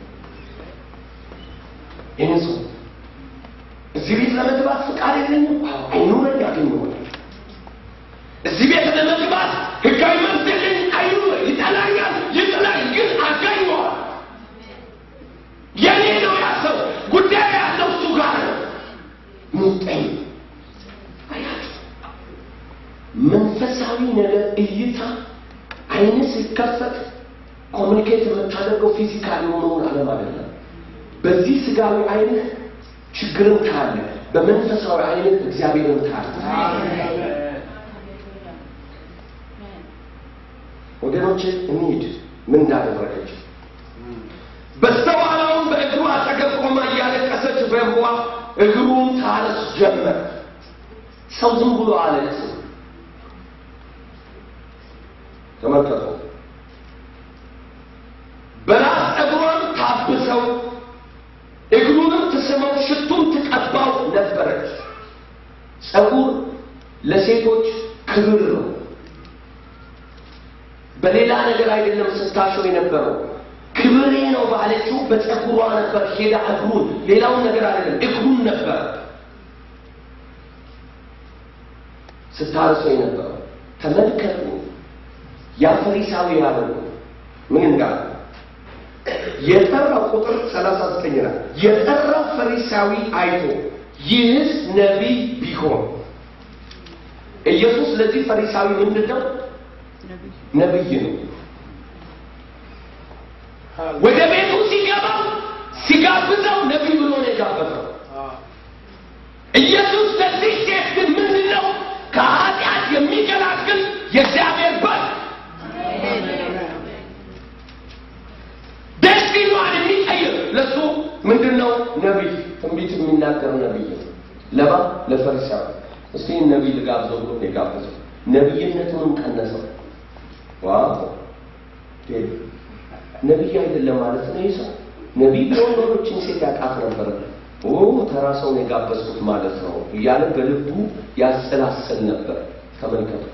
Speaker 1: ይህን ሰው እዚህ ቤት ለመግባት ፍቃድ የለኝም፣ አይኑረኝ፣ ያገኘዋለች። እዚህ ቤት ለመግባት ህጋዊ መብት የለኝ፣ አይኑረኝ፣ ይጠላኛል፣ ይጥላኝ፣ ግን አገኘዋል። የኔ ነው ያ ሰው፣ ጉዳይ ያለው እሱ ጋር ነው። ሙጠኝ አያችሁ፣ መንፈሳዊ ነገር እይታ አይን ሲከፈት ኮሚኒኬት የምታደርገው ፊዚካል የሆነውን ዓለም አይደለም። በዚህ ስጋዊ አይነት ችግርን ካለ በመንፈሳዊ አይነት እግዚአብሔርን ካለ ወገኖች እንሂድ። ምን እንዳደረገች በስተኋላውን በእግሩ አጠገብ ቆማ እያለቀሰች በእንባ እግሩን ታለስ ጀመር። ሰው ዝም ብሎ አለቅስ። ተመልከቱ። በራስ ጠጉሯን ታብሰው እግሩንም ትስመው ሽቱም ትቀባው ነበረች። ጸጉር ለሴቶች ክብር ነው። በሌላ ነገር አይደለም ስታሸው የነበረው ክብሬ ነው ባለችው በጸጉሯ ነበር። ሄዳ እግሩን ሌላውን ነገር አይደለም እግሩን ነበር ስታርሰው የነበረው። ተመልከቱ ያ ፈሪሳዊ ያለው ምን እንዳለ የጠራው ቁጥር 39 ላይ የጠራው ፈሪሳዊ አይቶ ይህስ ነቢይ ቢሆን ኢየሱስ ለዚህ ፈሪሳዊ ምንድን ነው? ነቢይ ነው። ወደ ቤቱ ሲገባ ሲጋብዘው ነቢይ ብሎ ነው የጋበዘው። ኢየሱስ ለዚህ ሴት ግን ምንድን ነው? ከኃጢአት የሚገላግል የእግዚአብሔር በግ ደስቲኗን የሚቀይር ለሱ ምንድን ነው? ነቢይ፣ ትንቢት የሚናገር ነቢይ ነው። ለማ ለፈሪሳዊ እስቲ ይህን ነቢይ ልጋብዘው ብሎ ነው የጋበዘው። ነቢይነቱንም ቀነሰው። ዋው ዴቭ ነቢይ አይደለም ማለት ነው። ይህ ሰው ነቢይ ቢሆን ኖሮችን ሴት ያውቃት ነበረ። ኦ ተራ ሰውን የጋበዝኩት ማለት ነው እያለ በልቡ ያሰላሰል ነበር። ተመልከቱት።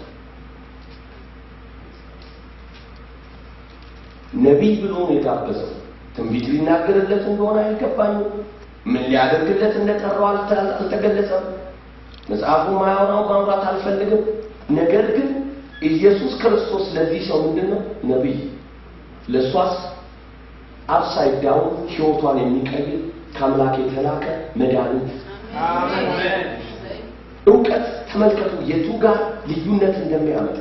Speaker 1: ነቢይ ብሎ ነው የጋበዘው። ትንቢት ሊናገርለት እንደሆነ አይገባኝም። ምን ሊያደርግለት እንደጠራው አልተ- አልተገለጸም። መጽሐፉ ማያወራው ማውራት አልፈልግም። ነገር ግን ኢየሱስ ክርስቶስ ለዚህ ሰው ምንድን ነው? ነቢይ ለእሷስ አፕሳይድ ዳውን ሕይወቷን የሚቀይር ከአምላክ የተላከ መድኃኒት እውቀት ተመልከቱ፣ የቱ ጋር ልዩነት እንደሚያመጣ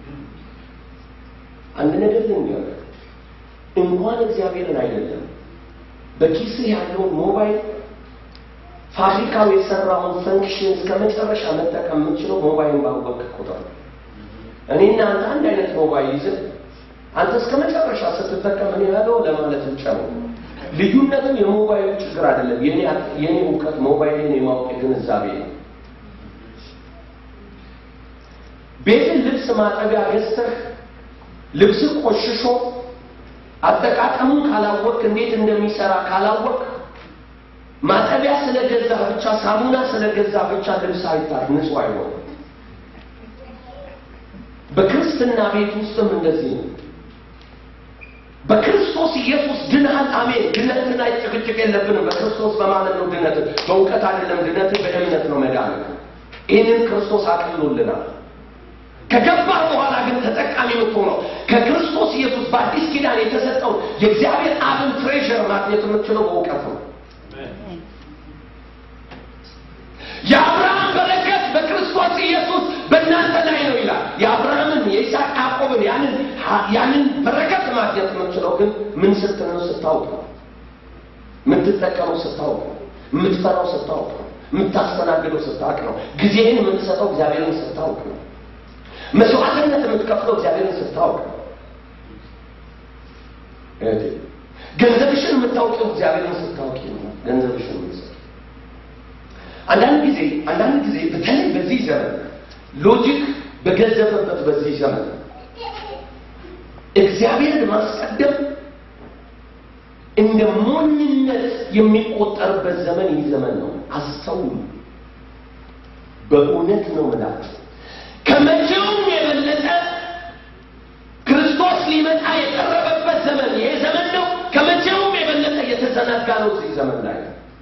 Speaker 1: አንድ ነገር ልንገር፣ እንኳን እግዚአብሔርን አይደለም በኪስህ ያለውን ሞባይል ፋብሪካው የሰራውን ፈንክሽን እስከ መጨረሻ መጠቀም የምንችለው ሞባይልን ባወቅህ ቁጥር ነው። እኔና አንተ አንድ አይነት ሞባይል ይዘን አንተ እስከ መጨረሻ ስትጠቀም እኔ ያለው ለማለት ብቻ ነው። ልዩነትም የሞባይሉ ችግር አይደለም። የኔ የኔ እውቀት ሞባይልን የማወቅ ግንዛቤ ነው። ቤትን ልብስ ማጠቢያ ገዝተህ ልብስ ቆሽሾ አጠቃቀሙን ካላወቅ እንዴት እንደሚሰራ ካላወቅ ማጠቢያ ስለገዛ ብቻ ሳሙና ስለገዛ ብቻ ልብስ አይታር ንጹህ አይሆንም። በክርስትና ቤት ውስጥም እንደዚህ ነው። በክርስቶስ ኢየሱስ ድነሃል። አሜን። ድነትን ላይ ጭቅጭቅ የለብንም። በክርስቶስ በማለት ነው ድነት፣ በእውቀት አይደለም። ድነት በእምነት ነው መዳን። ይህንን ክርስቶስ አቅሎልናል። ከገባህ በኋላ ግን ተጠቃሚ የምትሆነው ከክርስቶስ ኢየሱስ በአዲስ ኪዳን የተሰጠውን የእግዚአብሔር አብን ትሬዥር ማግኘት የምትችለው በእውቀት ነው። የአብርሃም በረከት በክርስቶስ ኢየሱስ በእናንተ ላይ ነው ይላል። የአብርሃምን የይስሐቅ ያዕቆብን ያንን ያንን በረከት ማግኘት የምትችለው ግን ምን ስትል ነው? ስታውቅ ነው። የምትጠቀመው ስታውቅ ነው። የምትፈራው ስታውቅ ነው። የምታስተናግደው ስታውቅ ነው። ጊዜህን የምትሰጠው እግዚአብሔርን ስታውቅ ነው። መስዋዕትነት የምትከፍለው እግዚአብሔርን ስታውቅ ነው። እህቴ ገንዘብሽን የምታውቂው እግዚአብሔርን ስታውቂ ነው። ገንዘብሽን የምትሰጠው አንዳንድ ጊዜ አንዳንድ ጊዜ በተለይ በዚህ ዘመን ሎጂክ በገዘፈበት በዚህ ዘመን እግዚአብሔርን ማስቀደም እንደ ሞኝነት የሚቆጠርበት ዘመን ይህ ዘመን ነው። አስተውሉ። በእውነት ነው ምላችሁ ከመቼውም የበለጠ ክርስቶስ ሊመጣ የቀረበበት ዘመን ይሄ ዘመን ነው። ከመቼውም የበለጠ የተዘናጋ ነው እዚህ ዘመን ላይ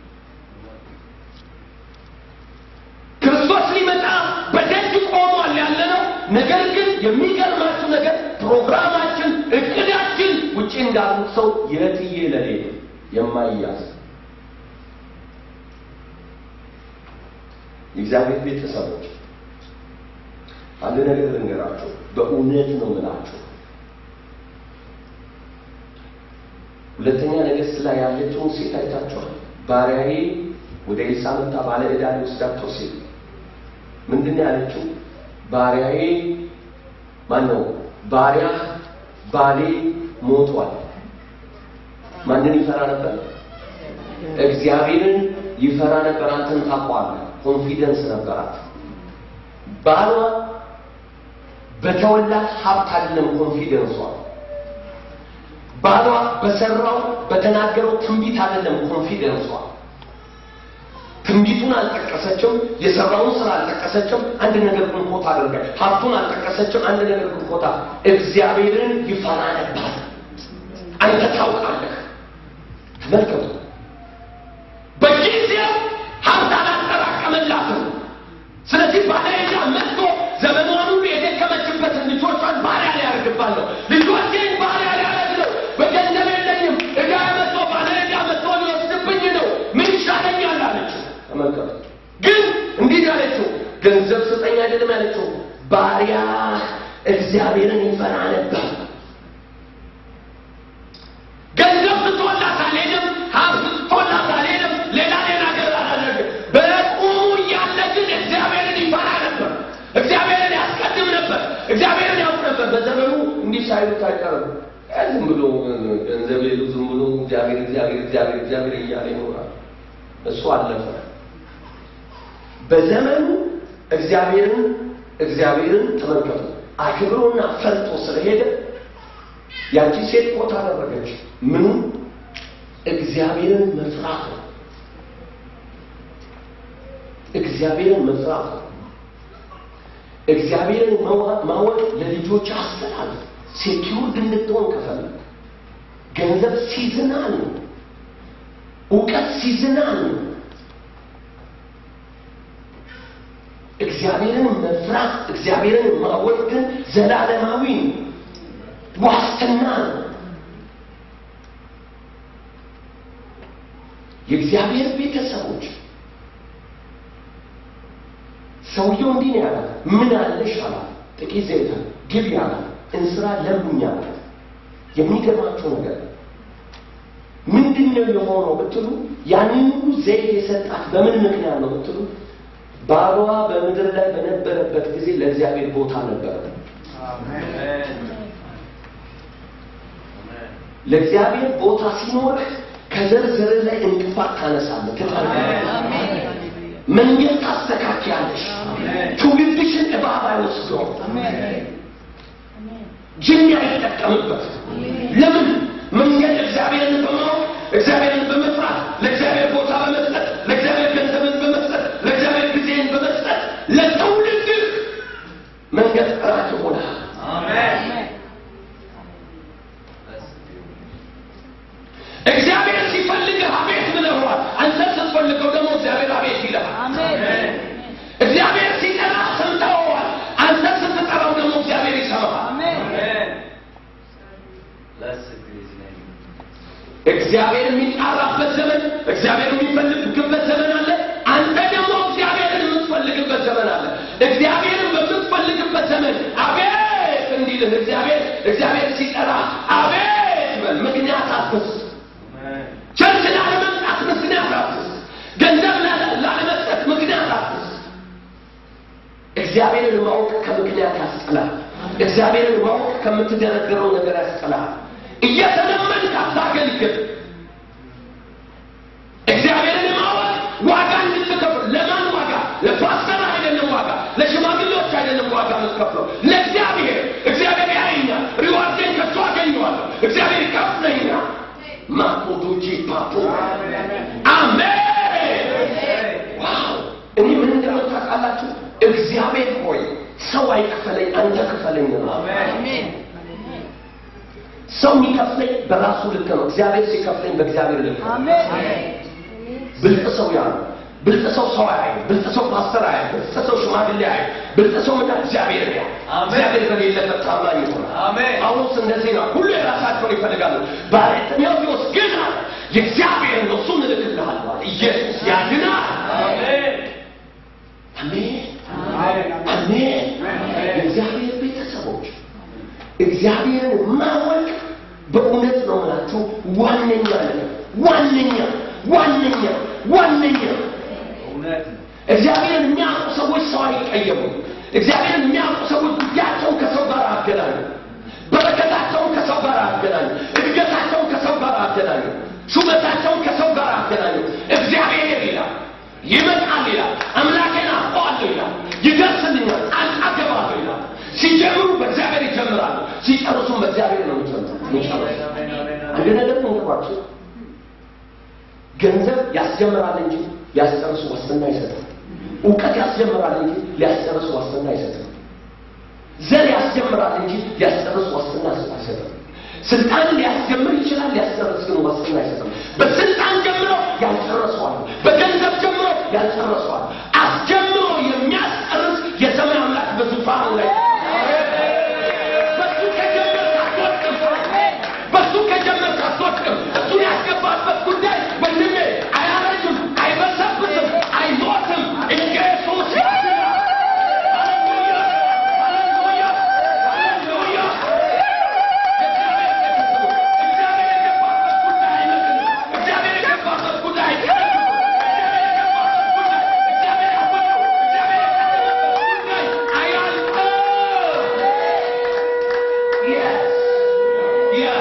Speaker 1: ክርስቶስ ሊመጣ በደጅ ቆሟል ያለ ነው። ነገር ግን የሚገርማችሁ ነገር ፕሮግራማችን፣ እቅዳችን ውጭ እንዳሉት ሰው የትዬ ለሌ የማይያዝ የእግዚአብሔር ቤተሰቦች አንድ ነገር ልንገራችሁ፣ በእውነት ነው ምላችሁ። ሁለተኛ ነገሥት ላይ ያለችውን ሴት አይታችኋል። ባሪያዬ ወደ ኤልሳ መጣ ባለ ዕዳ ሊወስዳቸው ሲል ምንድን ነው ያለችው? ባሪያዬ ማን ነው? ባሪያ ባሌ ሞቷል። ማንን ይፈራ ነበር? እግዚአብሔርን ይፈራ ነበር። አንተን ታውቀዋለህ። ኮንፊደንስ ነበራት። ባሏ በተወላት ሀብት አይደለም ኮንፊደንሷ። ባሏ በሰራው በተናገረው ትንቢት አይደለም ኮንፊደንሷ። ትንቢቱን አልጠቀሰችም። የሰራውን ስራ አልጠቀሰችም። አንድ ነገር ግን ኮታ አድርጋ ሀብቱን አልጠቀሰችም። አንድ ነገር ግን ኮታ እግዚአብሔርን ይፈራ ነበር። አንተ ታውቃለህ። ተመልከቱ። በጊዜው ሀብት አላጠራቀመላትም። ስለዚህ ባለዕዳ መጥቶ ዘመኗን ሁሉ የደከመችበትን ልጆቿን ባሪያ ሊያደርግባለሁ ልጆቼን ባሪያ ሊያደርግ ነው። በገንዘብ የለኝም። ዕዳ መጥቶ ባለዕዳ መጥቶ ሊወስድብኝ ነው። ምን ይሻለኛል አለችው። ተመልከቱ። ግን እንዲህ ያለችው ገንዘብ ስጠኝ አይደለም ያለችው፣ ባሪያ እግዚአብሔርን ይፈራ ነበር። ገንዘብ ስቶላት አልሄድም፣ ሀብት ስቶላት አልሄድም፣ ሌላ ሌላ ነገር አላደርግም። በቁሙ እያለ ግን እግዚአብሔርን ይፈራ ነበር። እግዚአብሔርን ያስቀድም ነበር። እግዚአብሔርን ያውቅ ነበር። በዘመኑ እንዲህ ሳይሉት አይቀርም። ዝም ብሎ ገንዘብ የሉ ዝም ብሎ እግዚአብሔር እግዚአብሔር እግዚአብሔር እግዚአብሔር እያለ ይኖራል። እሱ አለፈ። በዘመኑ እግዚአብሔርን እግዚአብሔርን ተመልከቱ አክብሮና ፈርቶ ስለሄደ ያቺ ሴት ቦታ አደረገች። ምኑ እግዚአብሔርን መፍራት ነው። እግዚአብሔርን መፍራት ነው። እግዚአብሔርን ማወቅ ለልጆች አስተላልፍ። ሴኪውርድ እንድትሆን ከፈለግ ገንዘብ ሲዝናል ነው። እውቀት ሲዝናል ነው። እግዚአብሔርን መፍራት እግዚአብሔርን ማወቅ ግን ዘላለማዊ ነው፣ ዋስትና ነው። የእግዚአብሔር ቤተሰቦች ሰውየው እንዲህ ነው ያላት። ምን አለሽ አላት። ጥቂት ዘይት ግቢ አላት። እንስራ ለምኝ አላት። የሚገርማቸው ነገር ምንድን ነው የሆነው ብትሉ ያንን ሁሉ ዘይት የሰጣት በምን ምክንያት ነው ብትሉ ባሏ በምድር ላይ በነበረበት ጊዜ ለእግዚአብሔር ቦታ ነበረ። ለእግዚአብሔር ቦታ ሲኖርህ ከዘርዘር ላይ እንቅፋት ታነሳለህ፣ ትጠርጋለህ፣ መንገድ ታስተካክያለሽ። ትውልድሽን እባብ አይወስደውም። ጅኒ አይጠቀምበት። ለምን? መንገድ እግዚአብሔርን በማወቅ እግዚአብሔርን በመፍራት ለእግዚአብሔር ቦታ በመስጠት ለእግዚአብሔር ገንዘብን በመስጠት ለእግዚአብሔር ጊዜን በመስጠት ለትውልድህ መንገድ ራት ይሆናል። እግዚአብሔር ሲፈልግህ አቤት ብለዋል። አንተ ስትፈልገው ደግሞ እግዚአብሔር አቤት ይልሃል። እግዚአብሔር ሲጠራ ሰምተኸዋል። አንተ ስትጠራው ደግሞ እግዚአብሔር ይሰማሃል። እግዚአብሔር የሚጣራበት ዘመን፣ እግዚአብሔር የሚፈልግበት ዘመን አለ። አንተ ደግሞ እግዚአብሔርን የምትፈልግበት ዘመን አለ። እግዚአብሔርን በምትፈልግበት ዘመን አቤት እንዲልህ እግዚአብሔር እግዚአብሔር ሲጠራ አቤት በል። ምክንያት አትስጥ። ቸርች ላለመምጣት ምክንያት አትስጥ። ገንዘብ ላለ- ላለመስጠት ምክንያት አትስጥ። እግዚአብሔርን ማወቅ ከምክንያት ያስጥላል። እግዚአብሔርን ማወቅ ከምትደረድረው ነገር ያስጥላል። እየተለመንክ አታገልግል። እግዚአብሔርን ማወቅ ዋጋ እንድትከፍል ለማን ዋጋ? ለፓስተር አይደለም ዋጋ፣ ለሽማግሌዎች አይደለም ዋጋ የምትከፍለው ለእግዚአብሔር። እግዚአብሔር ያየኛል፣ ሪዋርዴን ከሱ አገኘዋለሁ። እግዚአብሔር ይከፍለኛል። ማፖዶጂ ፓፖ አሜን። ዋው! እኔ ምን እንደሆነ ታውቃላችሁ? እግዚአብሔር ሆይ ሰው አይክፈለኝ፣ አንተ ክፈለኝ ነው። ሰው የሚከፍለኝ በራሱ ልክ ነው። እግዚአብሔር ሲከፍለኝ በእግዚአብሔር ልክ ነው። ብልጥ ሰው ያ ነው። ብልጥ ሰው ሰው አያይ፣ ብልጥ ሰው ፓስተር አያይ፣ ብልጥ ሰው ሽማግሌ አያይ፣ ብልጥ ሰው ምና እግዚአብሔር ያ እግዚአብሔር በሌለበት ታማኝ ይሆናል።
Speaker 3: አሜን።
Speaker 1: ጳውሎስ እንደዚህ ነው። ሁሉ የራሳቸውን ይፈልጋሉ። ባለጤሜዎስ ግን አለ የእግዚአብሔር ነው፣ እሱን እልክልሃለሁ አለ። ኢየሱስ ያድናል። አሜን አሜን። የእግዚአብሔር ቤተሰቦች እግዚአብሔርን ማወቅ በእውነት ነው የምላችሁ ዋነኛ ነገር ዋነኛ ዋነኛ ዋነኛ እግዚአብሔርን የሚያውቁ ሰዎች ሰው አይቀየሙም። እግዚአብሔርን የሚያውቁ ሰዎች ጉዳያቸውን ከሰው ጋር አገናኙ። በረከታቸውን ከሰው ጋር አገናኙ። እድገታቸውን ከሰው ጋር አገናኙ። ሹመታቸውን ከሰው ጋር አገናኙ። እግዚአብሔር ይላል ይመጣል ይላል። አምላኬን አውቀዋለሁ ይላል። ይደርስልኛል፣ ጣልቃ እገባለሁ ይላል። ሲጀምሩ በእግዚአብሔር ይጀምራሉ፣ ሲጨርሱም በእግዚአብሔር ነው የሚጨርሱ። አንድ ነገር ንገሯቸው። ገንዘብ ያስጀምራል እንጂ ሊያስጨርሱ ዋስትና አይሰጥም። እውቀት ያስጀምራል እንጂ ሊያስጨርሱ ዋስትና አይሰጥም። ዘር ያስጀምራል እንጂ ሊያስጨርሱ ዋስትና አይሰጥም። ስልጣን ሊያስጀምር ይችላል፣ ሊያስጨርስ ግን ዋስትና አይሰጥም። በስልጣን ጀምሮ ያልጨረሰዋል፣ በገንዘብ ጀምሮ ያልጨረሰዋል። አስጀምሮ የሚያስጨርስ የሰማይ አምላክ በዙፋኑ ላይ በሱ ከጀመርክ አትወድቅም። በሱ ከጀመርክ አትወድቅም። እሱን ያስገባበት ጉዳይ ወንድሜ አያረጅም፣ አይበሰብስም፣ አይሞትም። ኢየሱስ ያድናል። ሃሌሉያ! ሃሌሉያ! ሃሌሉያ! እግዚአብሔር የገባበት ጉዳይ አይመጥንም። እግዚአብሔር የገባበት ጉዳይ አይከለክልም። እግዚአብሔር የገባበት ጉዳይ፣ እግዚአብሔር ያወቀው፣ እግዚአብሔር የቀደመበት ጉዳይ አያልቅም። Yes. Yes.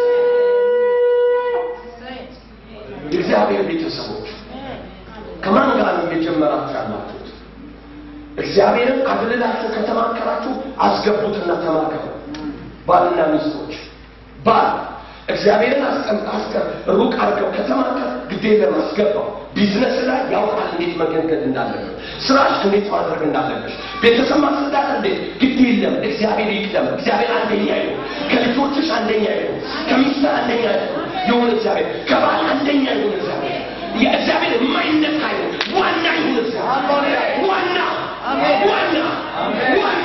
Speaker 1: የእግዚአብሔር ቤተሰቦች ከማን ጋር ነው እየጀመራችሁ ያላችሁት? እግዚአብሔርን አግልላችሁ ከተማከራችሁ አስገቡትና ተማከሩ። ባልና ሚስቶች ባል እግዚአብሔርን አስቀምጥ አስቀር ሩቅ አድርገው ከተማከር ግድ የለም አስገባው። ቢዝነስ ላይ ያውቃል እንዴት መገንገድ እንዳለበት፣ ስራሽ እንዴት ማድረግ እንዳለበት፣ ቤተሰብ ማስረዳት እንዴት ግድ የለም እግዚአብሔር ይቅደም። እግዚአብሔር አንደኛ ይሁን። ከልጆችሽ አንደኛ ይሁን። ከሚስት አንደኛ ይሁን ይሁን እግዚአብሔር ከባል አንደኛ ይሁን እግዚአብሔር የእግዚአብሔር የማይነካ ይሁን ዋና ይሁን እግዚአብሔር ዋና ዋና ዋና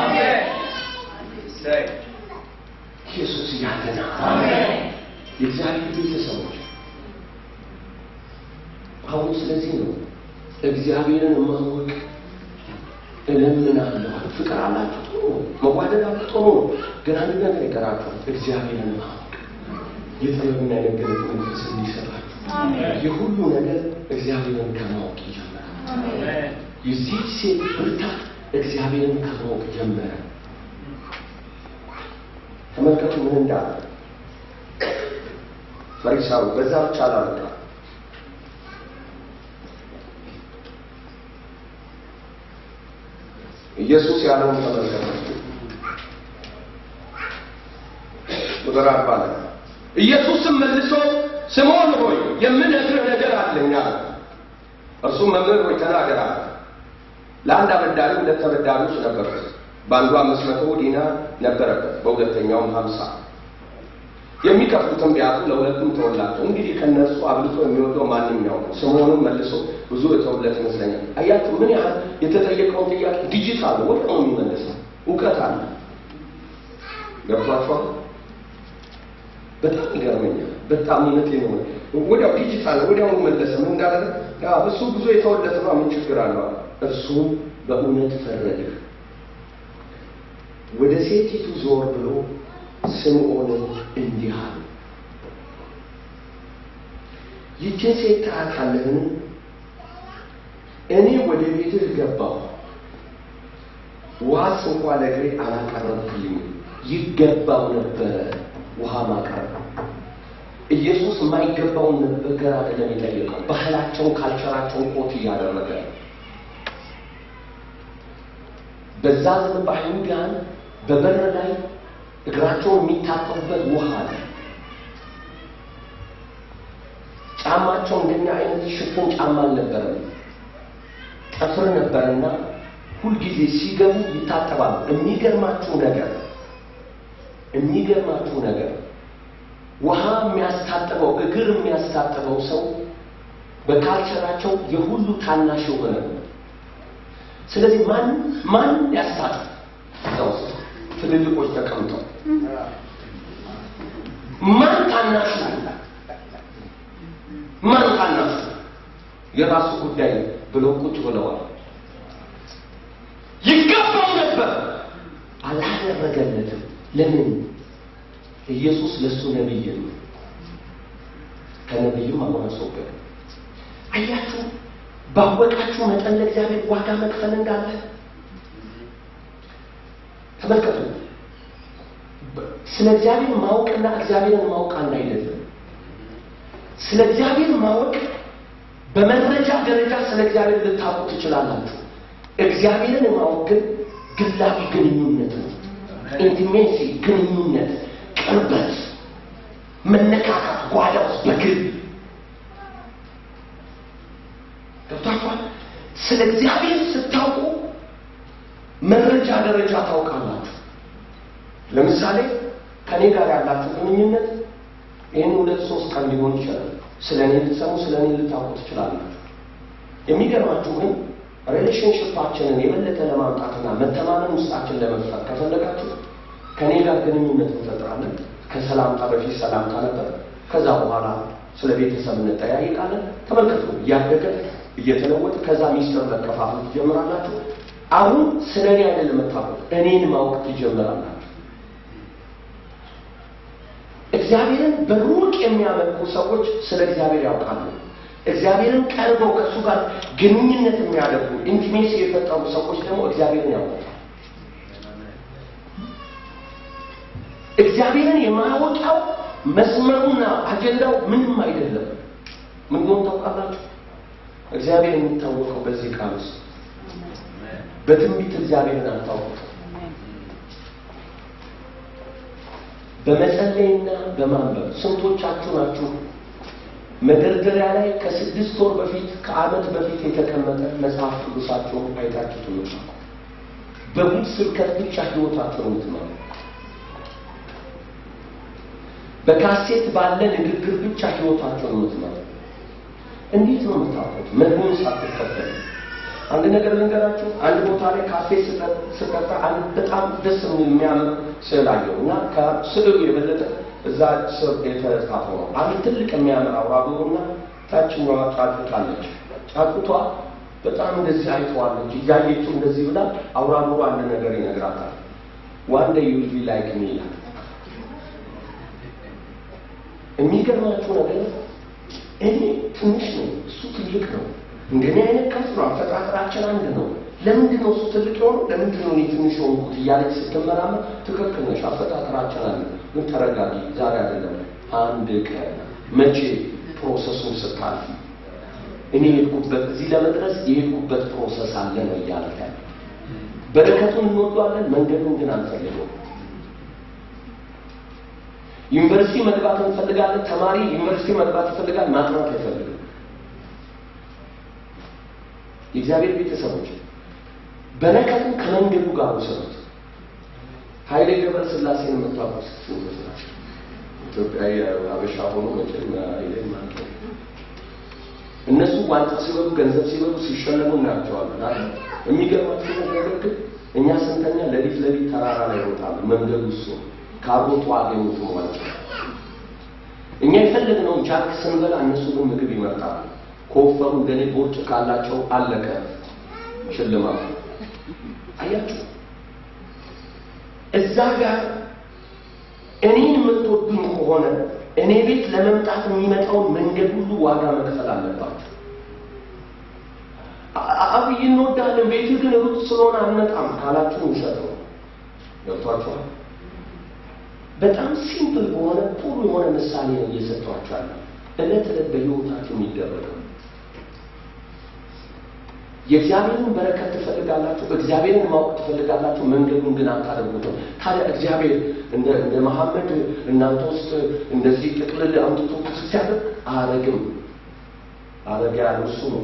Speaker 1: ኢየሱስ ያድናል። የእግዚአብሔር ቤተሰቦች አሁን ስለዚህ ነው እግዚአብሔርን ማወቅ እለምናለሁ። ፍቅር አላችሁ ጥሩ ነው፣ መዋደድ አላችሁ ጥሩ ነው። ግን አንድ ነገር ይቀራችኋል። እግዚአብሔርን ማወቅ የጥበብና የመገለጥ መንፈስ እንዲሰጣችሁ የሁሉ ነገር እግዚአብሔርን ከማወቅ ይጀምራል። የዚህ ሴት ብርታት እግዚአብሔርን ከማወቅ ጀመረ። ተመልከቱ ምን እንዳለ ፈሪሳዊ። በዛ ብቻ አላበቃ ኢየሱስ ያለውን ተመልከቱ። ቁጥር አርባ ላይ ኢየሱስም መልሶ ስምዖን ሆይ የምነግርህ ነገር አለኝ አለ። እርሱም መምህር ሆይ ተናገር አለ። ለአንድ አበዳሪ ሁለት ተበዳሪዎች ነበሩት። በአንዱ አምስት መቶ ዲናር ነበረበት፣ በሁለተኛውም ሀምሳ የሚከፍሉትም ቢያጡ ለሁለቱም ተወላቸው። እንግዲህ ከእነርሱ አብልጦ የሚወደው ማንኛው ነው? ስምዖንም መልሶ ብዙ የተውለት ይመስለኛል። አያችሁ ምን ያህል የተጠየቀውን ጥያቄ ዲጂታል ወደ ነው የሚመልሰው። እውቀት አለ። ገብቷችኋል? በጣም ይገርመኛል። በጣም እውነት ነው። ወዲያው ዲጂታል ወዲያው መለሰ። ምን እንዳደረገ ያ እሱ ብዙ የተወለት ነው። ምን ችግር አለው? እርሱ በእውነት ፈረደ። ወደ ሴቲቱ ዞር ብሎ ስምዖንን እንዲህ አለ፣ ይህችን ሴት ታውቃለህን? እኔ ወደ ቤትህ ገባሁ፣ ውሃስ እንኳ ለእግሬ አላቀረብክልኝም። ይገባው ነበረ ውሃ ማቅረብ። ኢየሱስ የማይገባውን ነገር አይደለም የጠየቀው። ባህላቸውን፣ ካልቸራቸውን ኮት እያደረገ በዛ ዘመን በአይሁዳን በበር ላይ እግራቸውን የሚታጠቡበት ውሃ አለ። ጫማቸው እንደኛ አይነት ሽፍን ጫማ አልነበረም፣ ጠፍር ነበርና ሁልጊዜ ሲገቡ ይታጠባሉ። የሚገርማችሁ ነገር የሚገርማችሁ ነገር ውሃ የሚያስታጥበው እግር የሚያስታጥበው ሰው በካልቸራቸው የሁሉ ታናሽ የሆነ ነው። ስለዚህ ማን ማን ያስታጥብ እዛ ውስጥ ትልልቆች ተቀምጠው ማን ታናሹ ማን ታናሹ የራሱ ጉዳይ ብለው ቁጭ ብለዋል። ይገባው ነበር፣ አላደረገለትም። ለምን? ኢየሱስ ለእሱ ነቢይ ነው። ከነቢይም አሁን አስወገደ። አያችሁ፣ ባወቃችሁ መጠን ለእግዚአብሔር ዋጋ መክፈል እንዳለ ተመልከቱ። ስለ እግዚአብሔር ማወቅና እግዚአብሔርን ማወቅ አንድ አይደለም። ስለ እግዚአብሔር ማወቅ በመረጃ ደረጃ ስለ እግዚአብሔር ልታውቁ ትችላላችሁ። እግዚአብሔርን ማወቅ ግን ግላዊ ግንኙነት ነው። ኢንቲሜሲ ግንኙነት፣ ቅርበት፣ መነካካት፣ ጓዳ ውስጥ በግል ገብታችኋል። ስለ እግዚአብሔር ስታውቁ መረጃ ደረጃ ታውቃላችሁ። ለምሳሌ ከኔ ጋር ያላችሁ ግንኙነት ይህን ሁለት ሶስት ቀን ሊሆን ይችላል። ስለ እኔ ልትሰሙ፣ ስለ እኔ ልታውቁ ትችላላችሁ። የሚገርማችሁ ግን ሪሌሽንሽፓችንን የበለጠ ለማምጣትና መተማመን ውስጣችን ለመፍጠር ከፈለጋችሁ ከእኔ ጋር ግንኙነት እንፈጥራለን። ከሰላምታ በፊት ሰላምታ ነበር። ከዛ በኋላ ስለ ቤተሰብ እንጠያይቃለን። ተመልከቱ፣ እያደገ እየተለወጠ ከዛ ሚስጥር መከፋፈል ትጀምራላችሁ። አሁን ስለ እኔ አይደለም የምታውቁት፣ እኔን ማወቅ ትጀምራላችሁ። እግዚአብሔርን በሩቅ የሚያመልኩ ሰዎች ስለ እግዚአብሔር ያውቃሉ። እግዚአብሔርን ቀርበው ከእሱ ጋር ግንኙነት የሚያደርጉ ኢንቲሜሲ የፈጠሩ ሰዎች ደግሞ እግዚአብሔርን ያውቃሉ። እግዚአብሔርን የማወቂያው መስመሩና አጀንዳው ምንም አይደለም። ምን ሆን ታውቃላችሁ? እግዚአብሔር የሚታወቀው በዚህ ቃል ውስጥ በትንቢት እግዚአብሔርን አታውቁት። በመጸለይና በማንበብ ስንቶቻችሁ ናችሁ መደርደሪያ ላይ ከስድስት ወር በፊት ከዓመት በፊት የተቀመጠ መጽሐፍ ቅዱሳችሁን አይታችሁ ትምህርት በጉድ ስብከት ብቻ ህይወታችሁን የምትመሩ በካሴት ባለ ንግግር ብቻ ህይወታችሁን የምትመሩ እንዴት ነው የምታውቁት? መርሆን ሳትከተሉ አንድ ነገር ልንገራችሁ። አንድ ቦታ ላይ ካፌ ስቀጣ አንድ በጣም ደስ የሚያምር ስዕል አየሁ እና ከስዕሉ የበለጠ እዛ ስር የተጻፈው ነው። አንድ ትልቅ የሚያምር አውራ ዶሮና ታችኛዋ ጫጩት አለች። ጫጩቷ በጣም እንደዚህ አይተዋለች። እያየችው እንደዚህ ብላ አውራ ዶሮ አንድ ነገር ይነግራታል። ዋን ዴይ ዩ ዊል ቢ ላይክ ሚ ይላል። የሚገርማችሁ ነገር እኔ ትንሽ ነው፣ እሱ ትልቅ ነው። እንደኔ አይነት ከፍ ነው። አፈጣጠራችን አንድ ነው። ለምንድን ነው እሱ ትልቅ የሆነው? ለምንድን ነው እኔ ትንሽ የሆንኩት? እያለች ስትመራመር ትክክል ነሽ፣ አፈጣጠራችን አንድ ነው። ግን ተረጋጊ፣ ዛሬ አይደለም አንድ ቀን መቼ ፕሮሰሱን ስታልፊ እኔ የሄድኩበት እዚህ ለመድረስ የሄድኩበት ፕሮሰስ አለ ነው እያለ በረከቱን እንወዷለን፣ መንገዱን ግን አንፈልገውም። ዩኒቨርሲቲ መግባት እንፈልጋለን። ተማሪ ዩኒቨርሲቲ መግባት ይፈልጋል፣ ማጥናት አይፈልግም። የእግዚአብሔር ቤተሰቦች በረከቱን ከመንገዱ ጋር ውሰዱት። ኃይሌ ገብረ ሥላሴን የምታውቁት ስንት ናቸው? ኢትዮጵያዊ አበሻ ሆኖ መቼም ኃይሌ ማለት ነው። እነሱ ዋንጫ ሲበሉ ገንዘብ ሲበሉ ሲሸለሙ እናያቸዋለን አይደል? የሚገርማችሁ ነገር ግን እኛ ስንተኛ ሌሊት ሌሊት ተራራ ላይ ይሮጣሉ። መንገዱ እሱ ካሮቱ አገኙትም ዋንጫ። እኛ የፈለግነውን ጃክ ስንበላ እነሱ ግን ምግብ ይመርጣሉ። ከወፈሩ እንደኔ ቦርጭ ካላቸው አለቀ ሽልማቱ። አያችሁ እዛ ጋር እኔን የምትወዱኝ ከሆነ እኔ ቤት ለመምጣት የሚመጣውን መንገድ ሁሉ ዋጋ መክፈል አለባችሁ። አብይ እንወዳለን፣ ቤት ግን ሩቅ ስለሆነ አንመጣም ካላችሁ ውሸት ነው። ገብቷችኋል? በጣም ሲምፕል በሆነ ጥሩ የሆነ ምሳሌ ነው እየሰጧችኋል። እለት እለት በሕይወታችሁ የሚደረገው የእግዚአብሔርን በረከት ትፈልጋላችሁ፣ እግዚአብሔርን ማወቅ ትፈልጋላችሁ፣ መንገዱን ግን አታደርጉትም። ታዲያ እግዚአብሔር እንደ እንደ መሐመድ እናንተ ውስጥ እንደዚህ ጥቅልል አምጥቶ ሲያደርግ አረግም አረግ ያለው እሱ ነው።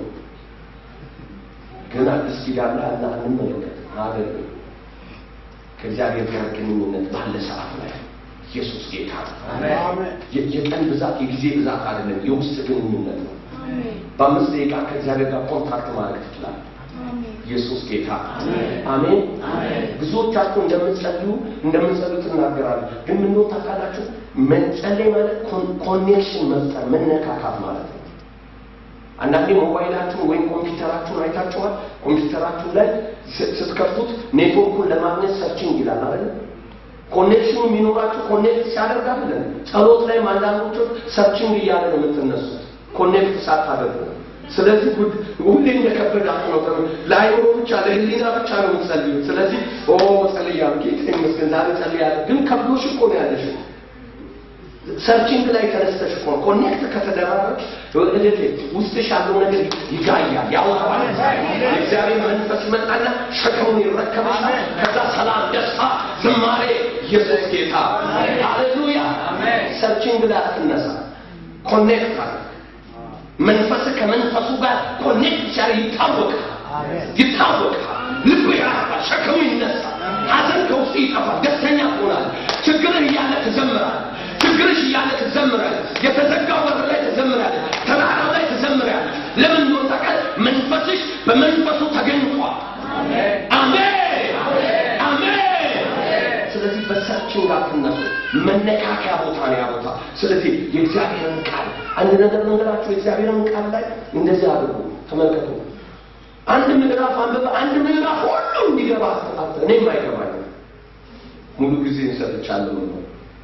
Speaker 1: ግን አዲስ ኪዳን ላይ እና እንመለከት አረግም ከእግዚአብሔር ጋር ግንኙነት ባለ ሰዓት ላይ ኢየሱስ ጌታ ነው። የ- የቀን ብዛት የጊዜ ብዛት አይደለም፣ የውስጥ ግንኙነት ነው። በአምስት ደቂቃ ከእግዚአብሔር ጋር ኮንታክት ማድረግ ትችላለህ። ኢየሱስ ጌታ አሜን። ብዙዎቻችሁ እንደምትጸልዩ እንደምትጸልዩ ትናገራለህ። ግን ምን ነው ታውቃላችሁ? መጸለይ ማለት ኮኔክሽን መፍጠር መነካካት ማለት ነው። አንዳንዴ ሞባይላችሁን ወይም ኮምፒውተራችሁን አይታችኋል። ኮምፒውተራችሁ ላይ ስ- ስትከፍቱት ኔትወርኩን ለማግኘት ሰርችንግ ይላል አይደል? ኮኔክሽኑ የሚኖራችሁ ኮኔክት ሲያደርግ አይደለም። ጸሎት ላይም አንዳንዶቹ ሰርችንግ እያለ ነው የምትነሱት ኮኔክት ሳታደርጉ። ስለዚህ ጉድ ሁሌ እንደከበዳችሁ ነው። ተም- ለአይምሮ ብቻ ለህሊና ብቻ ነው የምትጸልዩት። ስለዚህ ኦ ጸልያለሁ፣ ጌታ ይመስገን ዛሬ ጸልያለሁ፣ ግን ከብዶሽ እኮ ነው ያለሽ ሰርችንግ ላይ ተነስተሽ እኮ ነው። ኮኔክት ከተደራረች እልል ውስጥሽ ያለው ነገር ይጋያል፣ ያወጣዋል። የእግዚአብሔር መንፈስ ይመጣና ሸክሙን ይረከባል። ከዛ ሰላም፣ ደስታ፣ ዝማሬ ኢየሱስ ጌታ ሃሌሉያ። ሰርችንግ ላይ አትነሳ፣ ኮኔክት አለ። መንፈስ ከመንፈሱ ጋር ኮኔክት ሲያደርግ ይታወቃል፣ ይታወቃል። ልብ ያርፋል፣ ሸክሙ ይነሳል፣ ሐዘን ከውስጥ ይጠፋል፣ ደስተኛ ትሆናል። ችግርህ እያለ ትዘምራል። ችግርሽ እያለ ትዘምራል። የተዘጋው በር ላይ ትዘምራል። ተራራው ላይ ትዘምራል። ለምን እንደሆነ ታውቃለህ? መንፈስሽ በመንፈሱ ተገኝቷል። አሜን አሜን። ስለዚህ በሰርችንግ አትነሱ። መነካከያ ቦታ ነው ያ ቦታ። ስለዚህ የእግዚአብሔርን ቃል አንድ ነገር መንገራችሁ የእግዚአብሔርን ቃል ላይ እንደዚህ አድርጉ። ተመልከቱ። አንድ ምዕራፍ አንብበ አንድ ምዕራፍ ሁሉ እንዲገባ አት እኔም አይገባኝም። ሙሉ ጊዜ እንሰጥቻለሁ ነው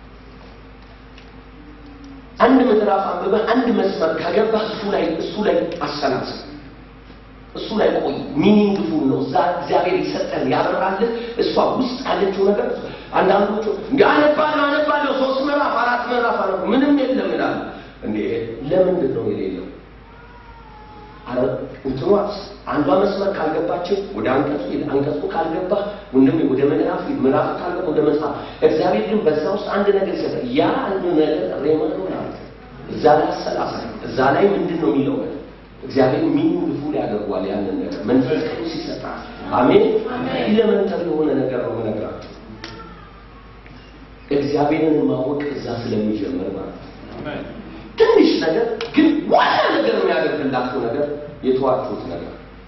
Speaker 1: አንድ ምዕራፍ አንብበ አንድ መስመር ከገባ እሱ ላይ እሱ ላይ አሰላስል እሱ ላይ ቆይ። ሚኒንግፉል ነው። እዛ እግዚአብሔር ይሰጠን ያበራልን እሷ ውስጥ ያለችው ነገር አንዳንዶቹ እንዲ አነባለሁ አነባለሁ ሶስት ምዕራፍ አራት ምዕራፍ አነ ምንም የለም ይላል። እንዴ ለምንድን ነው የሌለው? አረ እንትኗ አንዷ መስመር ካልገባችን ወደ አንቀጹ ሂድ፣ አንቀጹ ካልገባ ወንድሜ ወደ ምዕራፍ ሂድ፣ ምዕራፍ ካልገባ ወደ መጽሐፍ። እግዚአብሔር ግን በዛ ውስጥ አንድ ነገር ይሰጣል። ያ አንድ ነገር ሬመን ነው ማለት እዛ ላይ አሰላሳይ እዛ ላይ ምንድን ነው የሚለው ነገር እግዚአብሔር ሚኒንግፉል ያደርጓል ያንን ነገር መንፈስ ቅዱስ ይሰጣል። አሜን። ኢለመንተሪ የሆነ ነገር ነው የምነግራችሁ። እግዚአብሔርን ማወቅ እዛ ስለሚጀምር ማለት ነው። ትንሽ ነገር ግን ዋና ነገር የሚያደርግላችሁ ነገር የተዋችሁት ነገር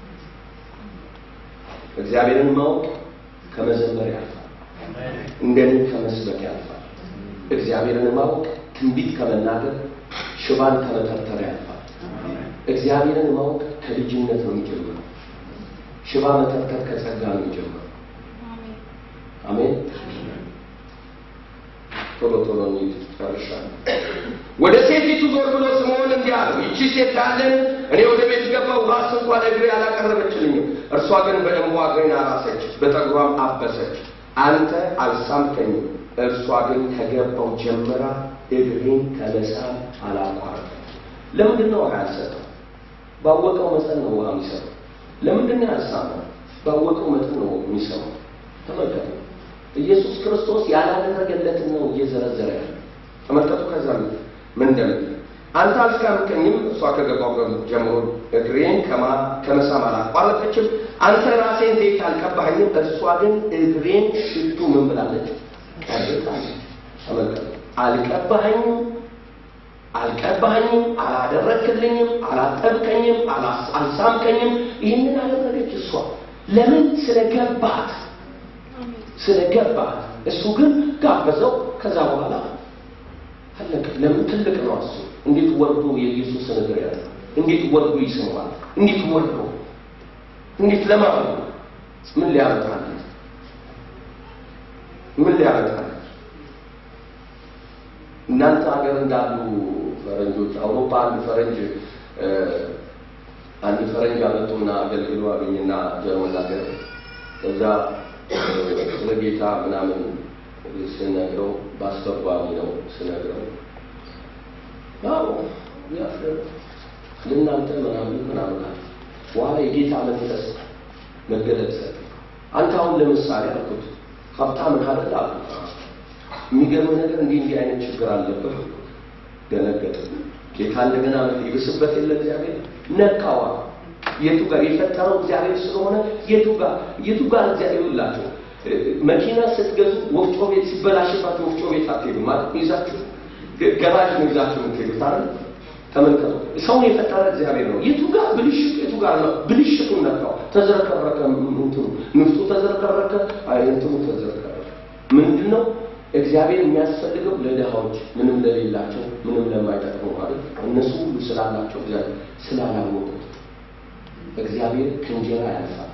Speaker 1: እግዚአብሔርን ማወቅ ከመዘመር ያልፋል፣ እንደኔ ከመስበክ ያልፋል። እግዚአብሔርን ማወቅ ትንቢት ከመናገር ሽባን ከመተርተር ያልፋል። እግዚአብሔርን ማወቅ ከልጅነት ነው የሚጀምረው። ሽባ መተርተር ከጸጋ ነው የሚጀምረው። አሜን። ቶሎ ቶሎ እንሂድ፣ ጨርሻለሁ። ወደ ሴቲቱ ዞር ብሎ ስምዖን እንዲህ አለው፣ ይቺ ሴት ካለን እኔ ወደ ቤት ገባሁ፣ ራስ እንኳን ለእግሬ አላቀረበችልኝም። እርሷ ግን በደንቧ እግሬን አራሰች፣ በጠጉሯም አበሰች። አንተ አልሳምከኝም፣ እርሷ ግን ከገባው ጀምራ እግሬን ከመሳም አላቋረጠም። ለምንድን ነው ውሃ ያልሰጠው? ባወቀው መጠን ነው ውሃ የሚሰጠው። ለምንድን ነው ያልሳመው? ባወቀው መጠን ነው የሚሰማው። ተመልከቱ፣ ኢየሱስ ክርስቶስ ያላደረገለትን ነው እየዘረዘረ ያለ። ተመልከቱ፣ ከዛ ምን እንደምትል አንተ አልካምከኝም፣ እሷ ከገባው ጀምሮ እግሬን ከመሳም አላቋረጠችም። አንተ ራሴን ዘይት አልቀባኸኝም፣ እርሷ ግን እግሬን ሽቱ ምን ብላለች? ቀብታለች። ተመልከቱ፣ አልቀባኸኝም አልቀባኸኝም፣ አላደረክልኝም፣ አላጠብከኝም፣ አልሳምከኝም። ይህንን አደረገች እሷ። ለምን? ስለገባት ስለገባት። እሱ ግን ጋበዘው። ከዛ በኋላ አለቀ። ለምን? ትልቅ ነው እሱ። እንዴት ወርዶ የኢየሱስን እግር ያለ እንዴት ወርዶ ይስመዋል? እንዴት ወርዶ እንዴት ለማለት ምን ሊያመጣለት ምን ሊያመጣለት እናንተ ሀገር እንዳሉ ፈረንጆች አውሮፓ አንድ ፈረንጅ አንድ ፈረንጅ አመጡና አገልግሎ አገኝና ጀርመን ሀገር እዛ ስለ ጌታ ምናምን ስነግረው በአስተርጓሚ ነው ስነግረው ያው ለእናንተ ምናምን ምናምን አለ። በኋላ የጌታ መንፈስ መገለጥ ሰጠ። አንተ አሁን ለምሳሌ አልኩት ሀብታም ካለ አልኩት የሚገርም ነገር እንዲህ እንዲህ አይነት ችግር አለብህ። ደነገጠ። ጌታ እንደገና ይብስበት የለ እግዚአብሔር ነካዋ። የቱ ጋር የፈጠረው እግዚአብሔር ስለሆነ የቱ ጋር የቱ ጋር እግዚአብሔር ይላቸው መኪና ስትገዙ ወፍጮ ቤት ሲበላሽባችሁ ወፍጮ ቤት አትሄዱ ማለት ይዛችሁ ገራጅ ነው ይዛችሁ የምትሄዱት አይደል? ተመልከቱ። ሰውን የፈጠረ እግዚአብሔር ነው። የቱ ጋር ብልሽቱ የቱ ጋር ነው? ብልሽቱን ነካው። ተዝረከረከ፣ እንትኑ ንፍጡ ተዝረከረከ፣ እንትኑ ተዝረከረከ። ምንድን ነው እግዚአብሔር የሚያስፈልገው ለድሃዎች፣ ምንም ለሌላቸው፣ ምንም ለማይጠቅሙ ማለት እነሱ ሁሉ ስላላቸው እግዚአብሔር ስላላወቁት እግዚአብሔር ከእንጀራ ያልፋል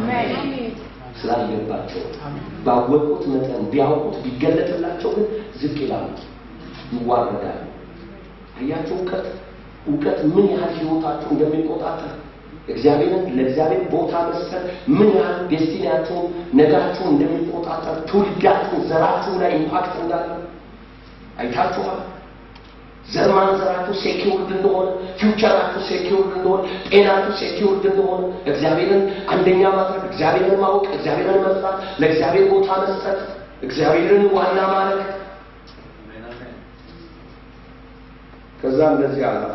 Speaker 1: ስላልገባቸው ባወቁት መጠን ቢያውቁት ቢገለጥላቸው ግን ዝቅ ይላሉ፣ ይዋረዳሉ። አያቸው እውቀት እውቀት ምን ያህል ህይወታችሁ እንደሚቆጣጠር እግዚአብሔርን ለእግዚአብሔር ቦታ መስጠት ምን ያህል ዴስቲኒያችሁን ነጋችሁን እንደሚቆጣጠር ትውልዳችሁን ዘራችሁ ላይ ኢምፓክት እንዳለው አይታችኋል። ዘር ማንዘራችሁ ሴኪውርድ እንደሆነ፣ ፊውቸራችሁ ሴኪውርድ እንደሆነ፣ ጤናችሁ ሴኪውርድ እንደሆነ እግዚአብሔርን አንደኛ ማድረግ፣ እግዚአብሔርን ማወቅ፣ እግዚአብሔርን መስራት፣ ለእግዚአብሔር ቦታ መስጠት፣ እግዚአብሔርን ዋና ማድረግ ከዛ እንደዚህ አላት።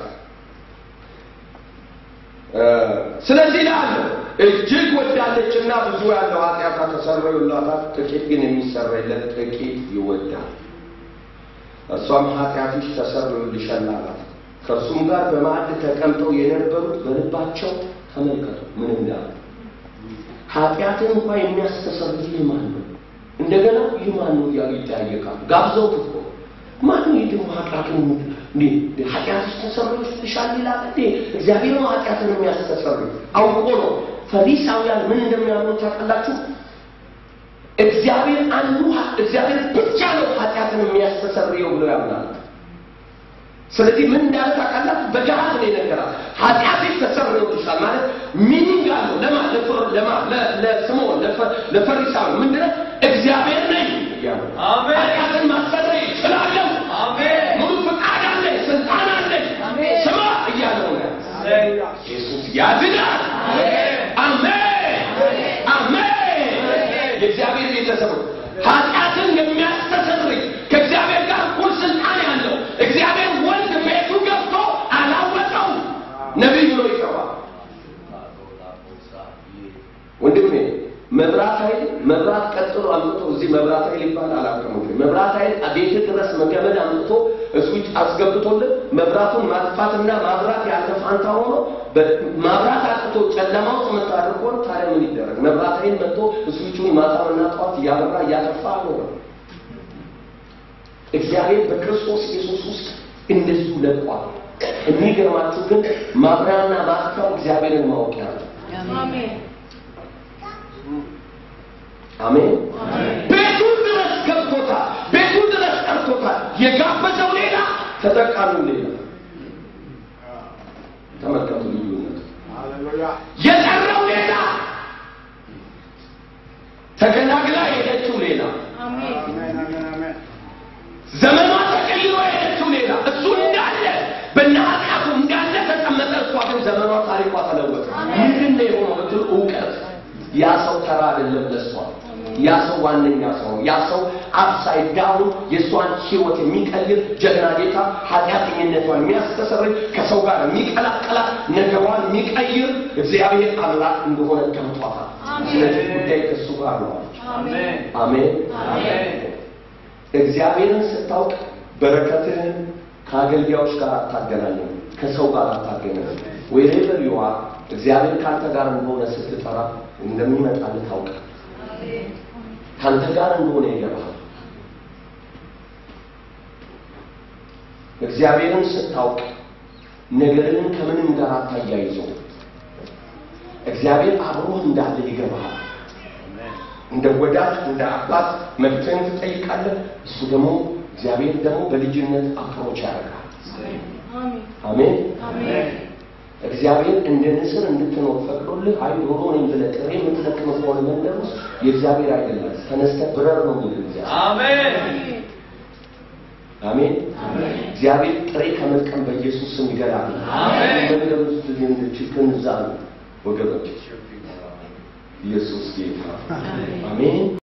Speaker 1: ስለዚህ ላለ እጅግ ወዳለችና ብዙ ያለው ኃጢአቷ ተሰረዩላታል፣ ጥቂት ግን የሚሰረይለት ጥቂት ይወዳል። እሷም ኃጢአትሽ ተሰርዮልሻል አላት። ከእርሱም ጋር በማዕድ ተቀምጠው የነበሩት በልባቸው ተመልከቱ ምን እንዳሉ። ኃጢአትን እንኳ የሚያስተሰርይ ይህ ማን ነው? እንደገና ይህ ማን ነው እያሉ ይጠያየቃሉ። ጋብዘውት እኮ ማን ነው ይህ ደግሞ ኃጢአትን እንዴ ኃጢአትሽ ተሰርዮልሻል ይላል እንዴ? እግዚአብሔር ነው ኃጢአትን የሚያስተሰርይ አውቆ ነው። ፈሪሳውያን ምን እንደሚያምኑ ታውቃላችሁ? እግዚአብሔር አንዱ እግዚአብሔር ብቻ ነው ኃጢአትን የሚያስተሰርየው ብለው ያምናል። ስለዚህ ምን እንዳለ ታውቃላችሁ? በገሃድ ነው የነገራት። ኃጢአትሽ ተሰርዮልሻል ማለት ሚኒንግ አለው። ለማ ለማ ለስምዖን ለፈሪሳዊ ምንድን ነው እግዚአብሔር ነኝ እያሉ ኃጢአትን ማሰረይ እችላለሁ። ሙሉ ፈቃድ አለኝ፣ ስልጣን አለኝ፣ ስማ እያለው ነው። ኢየሱስ ያድናል። አሜን አሜን። የእግዚአብሔር ቤተሰብ ኃጢአትን የሚያስተሰርይ ከእግዚአብሔር ጋር እኩል ስልጣን ያለው እግዚአብሔር ወልድ ቤቱ ገብቶ አላወቀው ነቢይ ብሎ ይጠራል። ወንድሜ መብራት ኃይል መብራት ቀጥሎ አምጥቶ እዚህ መብራት ኃይል ይባል አላውቅም። መብራት ኃይል ቤት ድረስ መገመድ አምጥቶ ስዊች አስገብቶልን መብራቱን ማጥፋትና ማብራት ያንተ ፋንታ ሆኖ ማብራት አጥቶ ጨለማ ውስጥ መታደር ከሆነ ታዲያ ምን ይደረግ? መብራት ኃይል መጥቶ ስዊቹን ማታና ጠዋት እያበራ እያጠፋ ነው። እግዚአብሔር በክርስቶስ ኢየሱስ ውስጥ እንደዚሁ ለቋል። የሚገርማችሁ ግን ማብሪያና ማጥፊያው እግዚአብሔርን ማወቂያ ነው። አሜን። ቤቱ ድረስ ገብቶታል። ቤቱ ድረስ ጠርቶታል። የጋበዘው ሌላ፣ ተጠቃሚው ሌላ። ተመልከቱ ልዩነት። የጠራው ሌላ፣ ተገላግላ የሄደችው ሌላ፣ ዘመኗ ተቀይሮ የሄደችው ሌላ። እሱ እንዳለ በእነ ኃጢአቱ እንዳለ ተቀመጠ። እሷ ግን ዘመኗ ታሪኳ ተለወጠ። ምንድን ነው የሆነው ብትሉ እውቀት ያ ሰው ተራ አይደለም ለሷ። ያ ሰው ዋነኛ ሰው ነው። ያ ሰው አፕሳይድ ዳውን የእሷን ህይወት የሚቀይር ጀግና ጌታ፣ ኃጢአተኝነቷን የሚያስተሰርይ ከሰው ጋር የሚቀላቀላት ነገሯን የሚቀይር እግዚአብሔር አምላክ እንደሆነ ገብቷታል። ስለዚህ ጉዳይ ከእሱ ጋር ነው አለች።
Speaker 3: አሜን
Speaker 1: አሜን።
Speaker 3: አሜን
Speaker 1: እግዚአብሔርን ስታውቅ በረከትህን ከአገልጋዮች ጋር አታገናኝም፣ ከሰው ጋር አታገናኝም። ወይሬቨር ዩ አር እግዚአብሔር ከአንተ ጋር እንደሆነ ስትጠራ እንደሚመጣልህ ታውቅ ከአንተ ጋር እንደሆነ ይገባል። እግዚአብሔርን ስታውቅ ነገርን ከምንም ጋር አታያይዘው። እግዚአብሔር አብሮህ እንዳለ ይገባሃል። እንደ ወዳጅ እንደ አባት መብትህን ትጠይቃለህ። እሱ ደግሞ እግዚአብሔር ደግሞ በልጅነት አፕሮች ያደርጋል። አሜን። እግዚአብሔር እንደ ንስር እንድትኖር ፈቅዶልህ አይ ዶሮ ነኝ ብለህ ጥሬ የምትለቅም ከሆነ መንደር ውስጥ የእግዚአብሔር አይደለም። ተነስተህ ብረር ነው የሚል እግዚአብሔር።
Speaker 3: አሜን
Speaker 1: አሜን። እግዚአብሔር ጥሬ ከመልቀም በኢየሱስ ስም ይገላል።
Speaker 3: አሜን።
Speaker 1: መንደር ውስጥ ችግር እዛ ነው ወገኖች። ኢየሱስ ጌታ። አሜን።